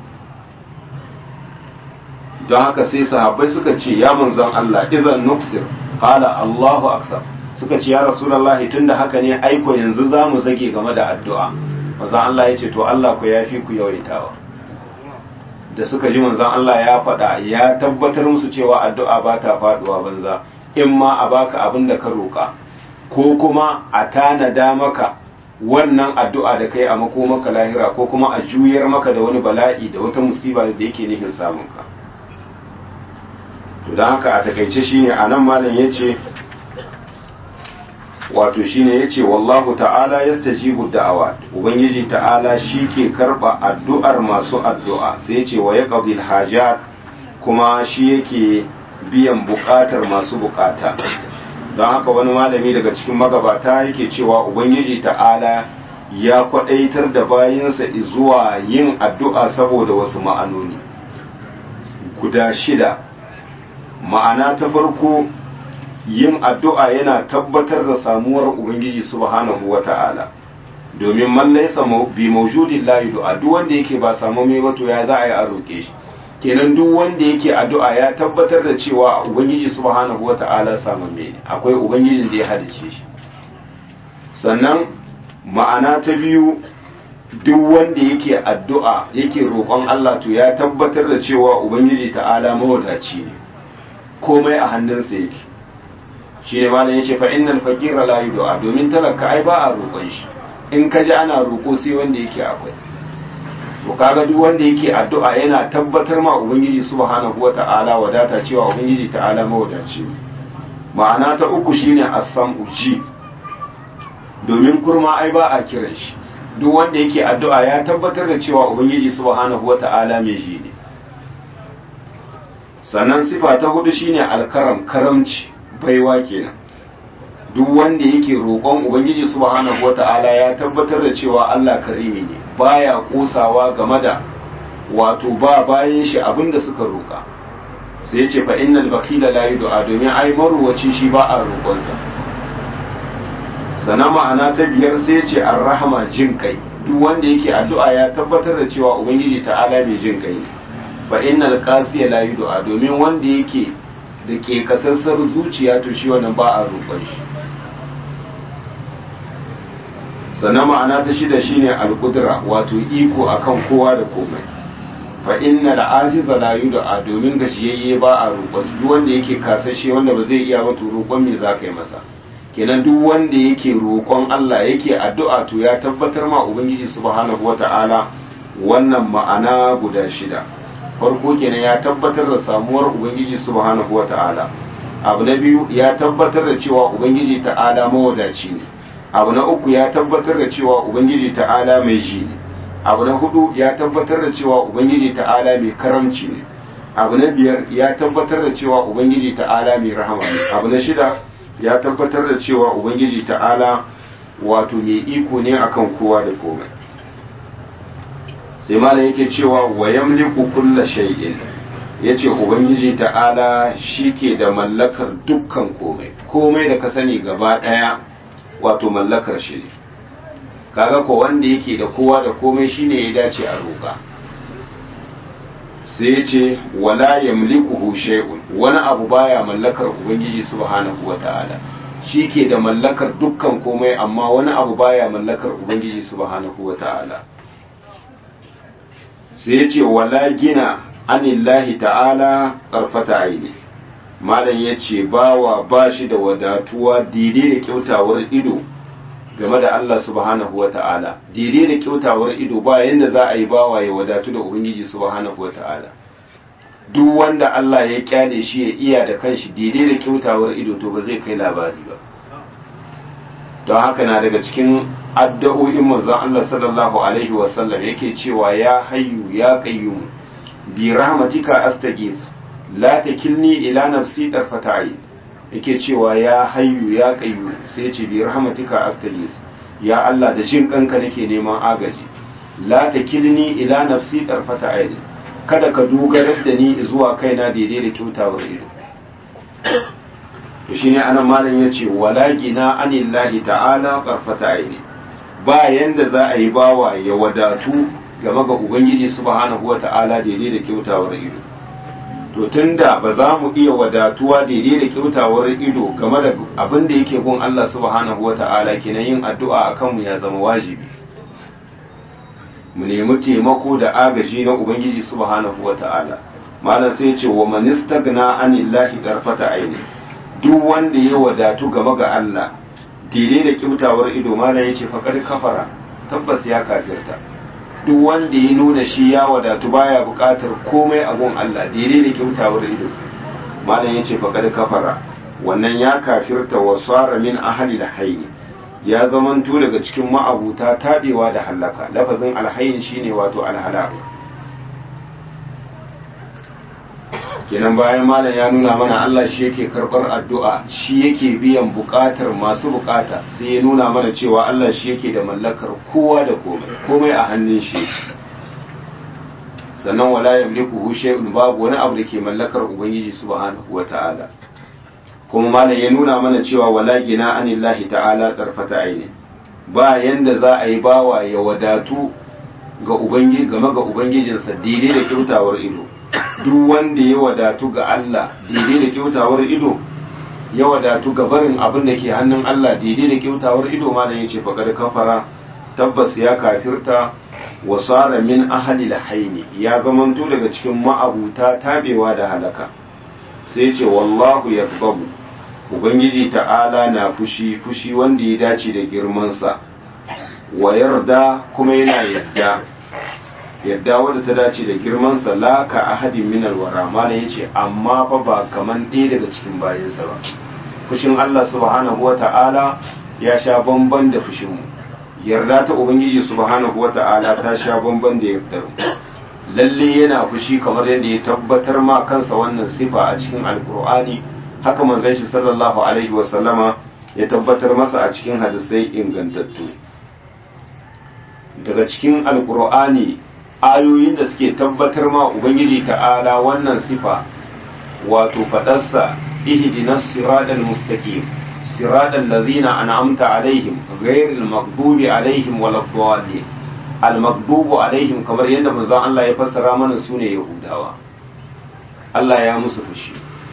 don haka sai sahabbai suka ce ya manzon Allah idan nuksir qala Allahu akbar suka ce ya rasulullahi tunda haka ne aiko yanzu za mu zage game da addu'a manzon Allah ya ce to Allah ku yafi ku yawaitawa da suka ji manzon Allah ya faɗa ya tabbatar musu cewa addu'a ba ta faɗuwa banza in ma a baka abin da ka roƙa ko kuma a tanada maka wannan addu'a da kai a makomaka lahira ko kuma a juyar maka da wani bala'i da wata musiba da yake nufin samun ka to don haka a takaice shine a nan malam ya ce wato shine ya ce wallahu ta'ala ya stajibu da'awa ubangiji ta'ala shi ke karɓa addu'ar masu addu'a sai ya ce wa ya hajat kuma shi yake biyan buƙatar masu buƙata don haka wani malami daga cikin magabata yake cewa ubangiji ta'ala ya kwaɗaitar da bayansa zuwa yin addu'a saboda wasu ma'anoni guda shida ma'ana ta farko yin addu'a yana tabbatar da samuwar Ubangiji subhanahu wa ta'ala domin man laisa bi maujudin layi du'a duk wanda yake ba samu mai wato ya za a yi a roƙe shi kenan duk wanda yake addu'a ya tabbatar da cewa Ubangiji subhanahu wa ta'ala samu mai akwai Ubangijin da ya halice shi sannan ma'ana ta biyu duk wanda yake addu'a yake roƙon Allah to ya tabbatar da cewa Ubangiji ta'ala mawadaci ne komai a hannunsa yake shi ne malam yace fa innal faqira la yud'a domin talaka ai ba a roƙon shi in ka ji ana roƙo sai wanda yake akwai to kaga duk wanda yake addu'a yana tabbatar ma ubangiji subhanahu wata'ala wadata cewa ubangiji ta'ala mawadaci ne ma'ana ta uku shine as-sam'u ji domin kurma ai ba a kiran shi duk wanda yake addu'a ya tabbatar da cewa ubangiji subhanahu wata'ala mai ji ne sannan sifa ta hudu shine alkaram karamci baiwa kenan duk wanda yake roƙon ubangiji subhanahu wata'ala ya tabbatar da cewa Allah karimi ne baya kosawa game da wato ba bayan shi abinda suka roƙa sai yace fa innal bakhila la yud'a domin ai maruwaci shi ba a roƙonsa sana ma'ana ta biyar sai yace arrahma jin kai duk wanda yake addu'a ya tabbatar da cewa ubangiji ta'ala mai jin kai ne fa innal qasiya la yud'a domin wanda yake da ke kasassar zuciya to shi wannan ba a roƙon shi sannan ma'ana ta shida shine al-qudra wato iko akan kowa da komai fa innal ajiza la yud'a domin gashiyayye ba a roƙon su duk wanda yake kasashe wanda ba zai iya ba to roƙon me zaka yi masa kenan duk wanda yake roƙon Allah yake addu'a to ya tabbatar ma ubangiji subhanahu wata'ala wannan ma'ana guda shida farko kenan ya tabbatar da samuwar ubangiji subhanahu wa ta'ala abu na biyu ya tabbatar da cewa ubangiji ta'ala mawadaci ne abu na uku ya tabbatar da cewa ubangiji ta'ala mai ji ne abu na hudu ya tabbatar da cewa ubangiji ta'ala mai karamci ne abu na biyar ya tabbatar da cewa ubangiji ta'ala mai rahama ne abu na shida ya tabbatar da cewa ubangiji ta'ala wato mai iko ne akan kowa da komai sai malam yake cewa wa yamliku kulla shay'in yace ubangiji ta'ala shike da mallakar dukkan komai komai da ka sani gaba daya wato mallakar shi ne kaga ko wanda yake da kowa da komai shine ya dace a roƙa sai yace wala yamlikuhu shay'un wani abu baya mallakar ubangiji subhanahu wata'ala shi ke da mallakar dukkan komai amma wani abu baya mallakar ubangiji subhanahu wata'ala sai ya ce wala gina anillahi ta'ala ƙarfata aini malam ya ce bawa ba shi da wadatuwa daidai da kyautawar ido game da Allah subhanahu wa ta'ala daidai da kyautawar ido ba yadda za a yi bawa ya wadatu da ubangiji subhanahu wa ta'ala duk wanda Allah ya kyale shi ya iya da kanshi daidai da kyautawar ido to ba zai kai labari ba don haka na daga cikin addu'o'in manzon Allah sallallahu alaihi wasallam yake cewa ya hayyu ya qayyum bi rahmatika astaghith la takilni ila nafsi tarfata ayn yake cewa ya hayyu ya qayyum sai ya ce bi rahmatika astaghith ya Allah da jin kanka nake neman agaji la takilni ila nafsi tarfata ayn kada ka dogarar da ni zuwa kaina daidai da kyautawar ido to shine anan malam yace wala gina anillahi ta'ala qarfata aini ba yanda za a yi bawa ya wadatu game ga ubangiji subhanahu wata'ala daidai da kyautawar ido to tunda ba za mu iya wadatuwa daidai da kyautawar ido game da abin da yake gun Allah subhanahu wata'ala kenan yin addu'a akan mu ya zama wajibi mu nemi taimako da agaji na ubangiji subhanahu wata'ala malam sai ya ce wa man istagna anillahi qarfata aini duk wanda ya wadatu gaba ga Allah daidai da kyautawar ido mana ya ce faƙar kafara tabbas ya kafirta duk wanda ya nuna shi ya wadatu baya buƙatar komai a gun Allah daidai da kyautawar ido malam ya ce faƙar kafara wannan ya kafirta wa tsara min ahali da haini ya zamanto daga cikin ma'abuta taɓewa da hallaka lafazin alhayin shine wato alhala kenan bayan malam ya nuna mana Allah shi yake karɓar addu'a shi yake biyan buƙatar masu buƙata sai ya nuna mana cewa Allah shi yake da mallakar kowa da komai komai a hannun shi sannan wala yamliku shay'un babu wani abu da ke mallakar ubangiji subhanahu wata'ala kuma malam ya nuna mana cewa wala gina anillahi ta'ala tarfata aini ba yanda za a yi bawa ya wadatu ga ubangiji game ga ubangijinsa daidai da kyautawar ido duk wanda ya wadatu ga Allah daidai da kyautawar ido ya wadatu ga barin abin da ke hannun Allah daidai da kyautawar ido ma da ya ce faƙar kafara tabbas ya kafirta wa sara min ahli haini ya zamanto daga cikin ma'abuta tabewa da halaka sai ce wallahu yakbabu ubangiji ta'ala na fushi fushi wanda ya dace da girmansa wa yarda kuma yana yadda yadda wadda ta dace da girman la ka ahadin min alwara mala yace amma fa ba kaman ɗaya daga cikin bayansa ba fushin Allah subhanahu wata'ala ya sha bamban da fushin mu yarda ta ubangiji subhanahu wata'ala ta sha bamban da yardar mu lalle yana fushi kamar yadda ya tabbatar ma kansa wannan sifa a cikin alkur'ani haka manzon shi sallallahu alaihi wa sallama ya tabbatar masa a cikin hadisai ingantattu daga cikin alkur'ani ayoyin da suke tabbatar ma ubangiji ta'ala wannan sifa wato fadarsa ihdinas siratal mustaqim siratal ladzina an'amta alaihim ghairil maghdubi alaihim waladdallin al maghdubu alaihim kamar yadda manzon Allah ya fassara mana sune yahudawa Allah ya musu fushi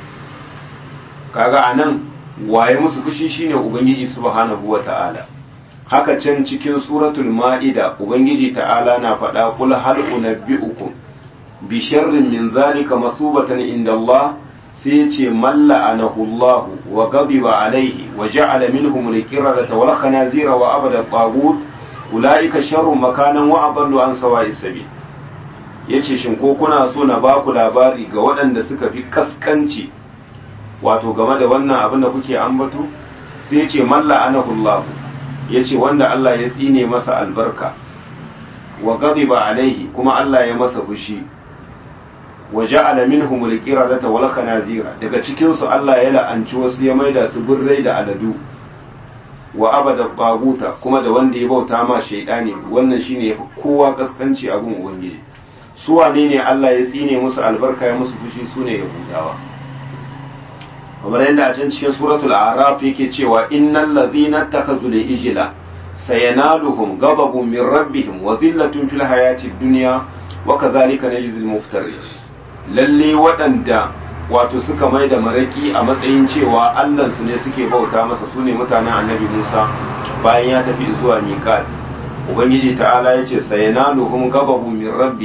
kaga anan waye musu fushi shine ubangiji subhanahu wata'ala haka can cikin suratul ma'ida ubangiji ta'ala na faɗa kul hal unabbi'ukum bi sharrin min zalika masubatan inda Allah sai ce malla anahu Allah wa ghadiba alaihi wa ja'ala minhum al-qiradata wal khanazira wa abada tagut ulaika sharrun makanan wa adallu an sawa'i sabil yace shin ko kuna so na baku labari ga waɗanda suka fi kaskanci wato game da wannan abin da kuke ambato sai ce malla anahu Allah ya ce wanda Allah ya tsine masa albarka wa ghadiba alaihi kuma Allah ya masa fushi wa ja'ala minhum al-qiradata wal khanazira daga cikin su Allah ya la'anci wasu ya maida su burrai da aladu wa abada baguta kuma da wanda ya bauta ma shaydani wannan shine yafi kowa kaskanci abun ubangiji su wane ne Allah ya tsine musu albarka ya musu fushi sune yahudawa kamar yadda a can cikin suratul araf yake cewa innal ladhina takhazu li ijla sayanaluhum ghadabun min rabbihim wa dhillatun fil hayati dunya wa kadhalika najzi al muftarin lalle waɗanda wato suka mai da maraki a matsayin cewa Allah su ne suke bauta masa sune mutanen annabi Musa bayan ya tafi zuwa miqat ubangiji ta'ala yace sayanaluhum ghadabun min rabbihim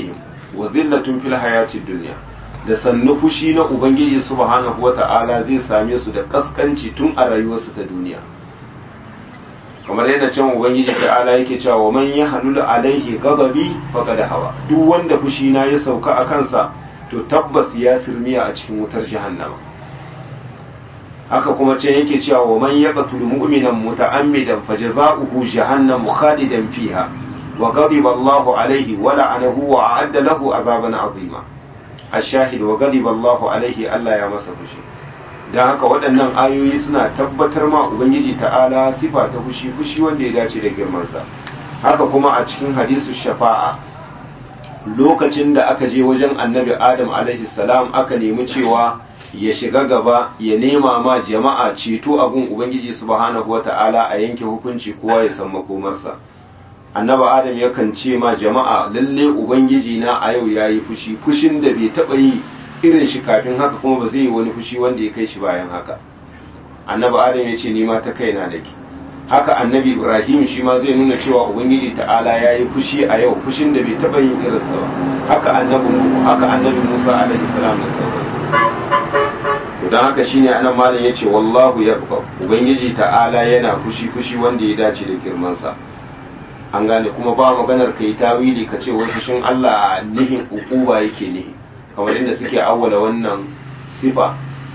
wa zillatun fil hayatid dunya da sannu fushi na ubangiji subhanahu wata'ala zai same su da kaskanci tun a rayuwarsu ta duniya kamar yadda can ubangiji ta'ala yake cewa wa man yahlul alaihi ghadabi faqad hawa duk wanda fushi na ya sauka a kansa to tabbas ya sirmiya a cikin wutar jahannama haka kuma ce yake cewa wa man yaqtul mu'minan muta'ammidan fajaza'uhu jahannam khalidan fiha wa ghadiba Allahu alaihi wa la'anahu wa a'adda lahu azaban azima ashahid wa ghadiba Allahu alaihi Allah ya masa fushi dan haka waɗannan ayoyi suna tabbatar ma ubangiji ta'ala sifa ta fushi fushi wanda ya dace da girman sa haka kuma a cikin hadisu shafa'a lokacin da aka je wajen annabi adam alaihi salam aka nemi cewa ya shiga gaba ya nema ma jama'a ceto abun ubangiji subhanahu wata'ala a yanke hukunci kowa ya san makomarsa annabi adam yakan ce ma jama'a lalle ubangiji na a yau yayi fushi fushin da bai taba yi irin shi kafin haka kuma ba zai yi wani fushi wanda ya kai shi bayan haka annabi adam ya ce ni ma ta kaina nake haka annabi ibrahim shi ma zai nuna cewa ubangiji ta'ala ya yi fushi a yau fushin da bai taba yin irinsa ba haka annabi haka annabi musa alaihi salam da sauransu don haka shine anan malam yace wallahu yaqba ubangiji ta'ala yana fushi fushi wanda ya dace da girmansa an gane kuma ba maganar kai tawili ka ce wai fushin Allah nihin ukuba yake nihi kamar inda suke awwala wannan sifa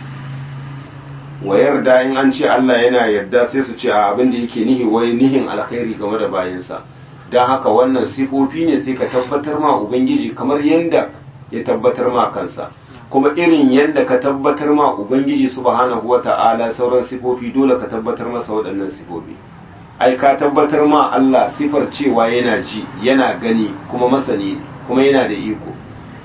wa yarda in an ce Allah yana yarda sai su ce a abin da yake nihi wai nihin alkhairi game da bayansa don haka wannan sifofi ne sai ka tabbatar ma ubangiji kamar yadda ya tabbatar ma kansa kuma irin yadda ka tabbatar ma ubangiji subhanahu wata'ala sauran sifofi dole ka tabbatar masa waɗannan sifofi ai ka tabbatar ma Allah sifar cewa yana ji yana gani kuma masani kuma yana da iko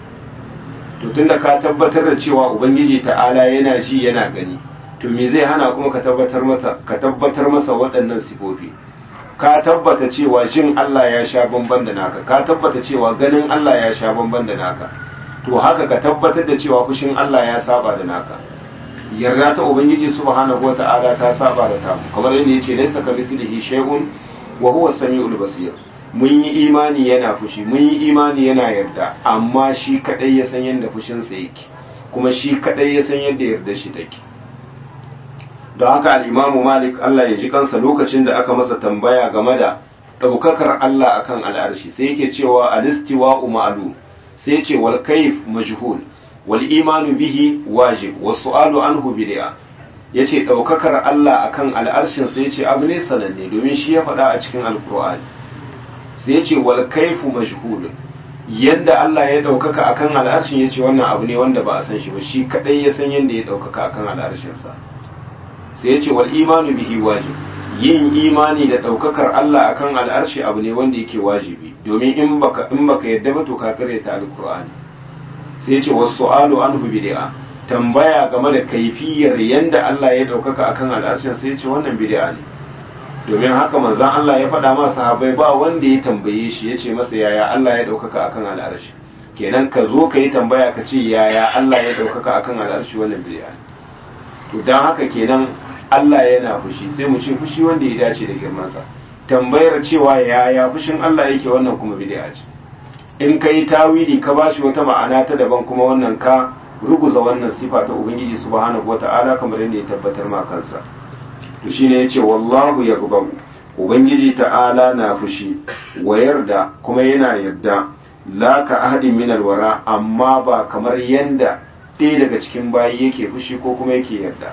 to tunda ka tabbatar da cewa ubangiji ta'ala yana ji yana gani to me zai hana kuma ka tabbatar masa ka tabbatar masa waɗannan sifofi ka tabbata cewa jin Allah ya sha bamban da naka ka tabbata cewa ganin Allah ya sha bamban da naka to haka ka tabbatar da cewa fushin Allah ya saba da naka yarda ta ubangiji subhanahu wata'ala ta saba da tamu kamar yadda yace laysa ka mislihi shay'un wa huwa samiul basir mun yi imani yana fushi mun yi imani yana yarda amma shi kadai ya san yadda fushin sa yake kuma shi kadai ya san yadda yarda shi take don haka al-imamu malik Allah ya ji kansa lokacin da aka masa tambaya game da daukakar Allah akan al'arshi sai yake cewa al-istiwa'u ma'lum sai ce wal kaif majhul wal imanu bihi wajib was su'alu anhu bid'a yace daukakar Allah akan al'arshin sai yace abu ne sananne domin shi ya faɗa a cikin alqur'ani sai yace wal kaifu majhul yanda Allah ya daukaka akan al'arshin yace wannan abu ne wanda ba a san shi ba shi kadai ya san yanda ya daukaka akan al'arshin sa sai yace wal imanu bihi wajib yin imani da daukakar Allah akan al'arshi abu ne wanda yake wajibi domin in baka in baka yadda ba to ka karanta alqur'ani sai yace was-su'alu anhu bid'a tambaya game da kaifiyar yanda Allah ya daukaka akan al'arshin sai yace wannan bid'a ne domin haka manzon Allah ya faɗa ma sahabbai ba wanda ya tambaye shi yace masa yaya Allah ya daukaka akan al'arshi kenan ka zo ka yi tambaya ka ce yaya Allah ya daukaka akan al'arshi wannan bid'a ne to dan haka kenan Allah yana fushi sai mu ce fushi wanda ya dace da girmansa tambayar cewa yaya fushin Allah yake wannan kuma bid'a ce in ka yi tawili ka bashi wata ma'ana ta daban kuma wannan ka ruguza wannan sifa ta ubangiji subhanahu wata'ala kamar yadda ya tabbatar ma kansa to shine yace wallahu yaghdabu ubangiji ta'ala na fushi wa yarda kuma yana yarda la ka ahadin min alwara amma ba kamar yanda ɗaya daga cikin bayi yake fushi ko kuma yake yarda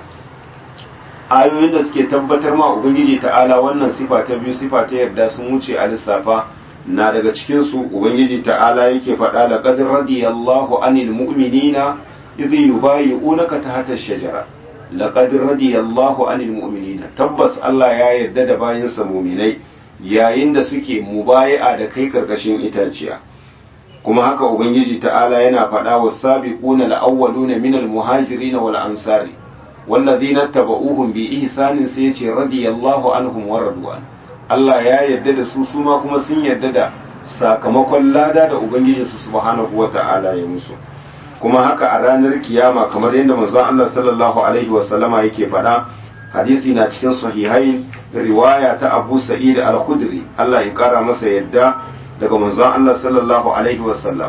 ayoyin da suke tabbatar ma ubangiji ta'ala wannan sifa ta biyu sifa ta yarda sun wuce a lissafa na daga cikin su ubangiji ta'ala yake faɗa da qad radiyallahu anil mu'minina idh yubayyi'unaka tahta ash-shajara laqad radiyallahu anil mu'minina tabbas Allah ya yarda da bayinsa mu'minai yayin da suke mubayi'a da kai karkashin itaciya kuma haka ubangiji ta'ala yana faɗa was-sabiquna al-awwaluna minal muhajirin wal ansari والذين اتبعوهم بإحسان سيتي رضي الله عنهم ورضوا Allah ya yarda da su suma kuma sun yarda da sakamakon lada da Ubangijinsu subhanahu wa ta'ala ya musu kuma haka a ranar kiyama kamar yadda manzon Allah sallallahu alaihi wa sallama yake faɗa hadisi na cikin sahihain riwaya ta Abu Sa'id al-Khudri Allah ya kara masa yadda daga manzon Allah sallallahu alaihi wa sallam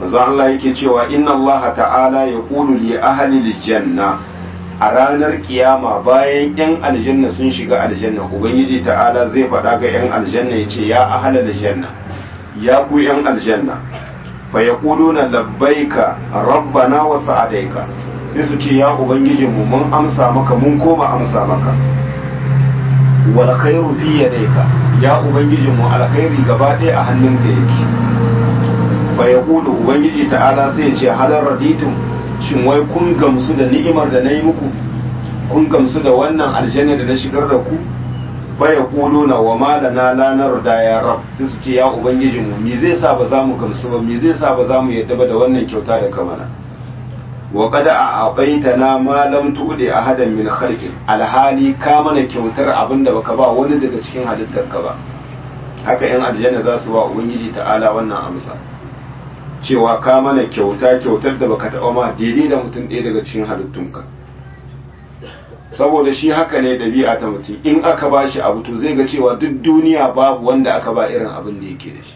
manzo Allah yake cewa inna Allah ta'ala yaqulu li ahli janna a ranar kiyama bayan yan aljanna sun shiga aljanna ubangiji ta'ala zai faɗa ga yan aljanna ya ce ya ahlal janna ya ku yan aljanna fa yaquluna labbaika rabbana wa sa'adaika sai su ce ya ubangijinmu mun amsa maka mun koma amsa maka wal khairu fi yadayka ya ubangijinmu alkhairi gaba ɗaya a hannunka yake fa yaqulu ubangiji ta'ala sai ya ce halar raditum shin wai kun gamsu da ni'imar da na yi muku kun gamsu da wannan aljanna da na shigar da ku fa yaquluna wa ma lana la narda ya rab sai su ce ya ubangijinmu me zai sa ba za mu gamsu ba me zai sa ba za mu yadda ba da wannan kyauta da ka mana wa qad a'taytana ma lam tu'di ahadan min khalqi alhali ka mana kyautar abinda baka ba wani daga cikin halittar ka ba haka yan aljanna za su ba ubangiji ta'ala wannan amsa cewa ka mana kyauta kyautar da baka taɓa ma daidai da mutum ɗaya daga cikin halittunka saboda shi haka ne ɗabi'a ta mutum in aka ba shi abu to zai ga cewa duk duniya babu wanda aka ba irin abin da yake da shi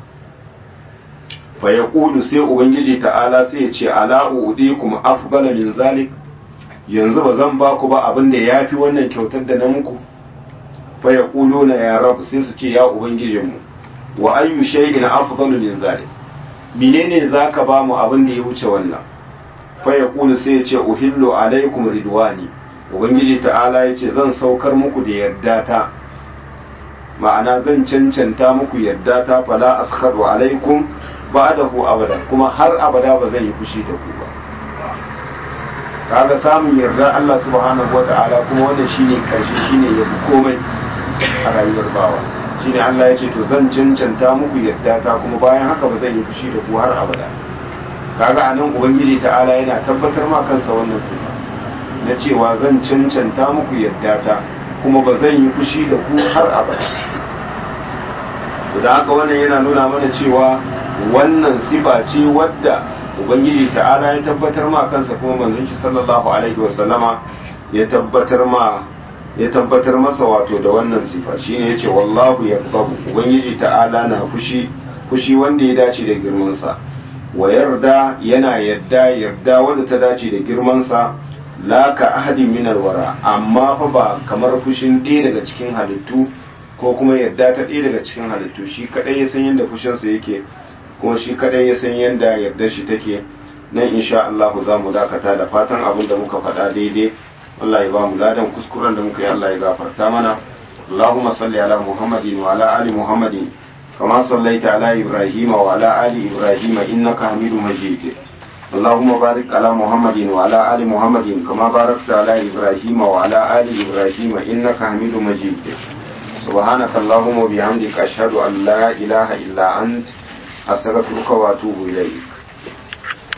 fa ya sai ubangiji ta'ala sai ya ce ala uɗi kuma afdala min zalik yanzu ba zan ba ku ba abin da ya fi wannan kyautar da na muku fa ya na ya rab sai su ce ya ubangijinmu wa ayyu shay'in afdalu min zalik menene zaka ba mu abin da ya wuce wannan fa ya sai ya ce uhillu alaikum ridwani ubangiji ta'ala ya ce zan saukar muku da yarda ta ma'ana zan cancanta muku yarda ta fala askhadu alaikum ba'dahu abada kuma har abada ba zan yi fushi da ku ba kaga samun yarda Allah subhanahu wata'ala kuma wannan shine karshe shine yafi komai a rayuwar bawa shine Allah ya ce to zan cancanta muku yarda ta kuma bayan haka ba zan yi fushi da ku har abada kaga anan ubangiji ta'ala yana tabbatar ma kansa wannan sifa na cewa zan cancanta muku yarda ta kuma ba zan yi fushi da ku har abada to da haka wannan yana nuna mana cewa wannan sifa ce wadda ubangiji ta'ala ya tabbatar ma kansa kuma manzon shi sallallahu alaihi wasallama ya tabbatar ma ya tabbatar masa wato da wannan sifa shine yace wallahu yaqdabu ubangiji ta'ala na fushi fushi wanda ya dace da girman sa wa yarda yana yadda yarda wanda ta dace da girman sa la ka ahadin min alwara amma fa ba kamar fushin ɗaya daga cikin halittu ko kuma yarda ta ɗaya daga cikin halittu shi kadai ya san yadda fushinsa yake kuma shi kadai ya san yadda yardar shi take nan insha Allah za mu dakata da fatan abin da muka faɗa daidai Allah ya ba mu ladan kuskuren da muka yi Allah ya gafarta mana Allahumma salli ala Muhammadin wa ala ali Muhammadin kama sallaita ala Ibrahim wa ala ali Ibrahim innaka Hamidum Majid اللهم بارك على محمد وعلى آل محمد كما باركت على إبراهيم وعلى آل إبراهيم إنك حميد مجيد سبحانك اللهم وبحمدك أشهد أن لا إله إلا أنت أستغفرك وأتوب إليك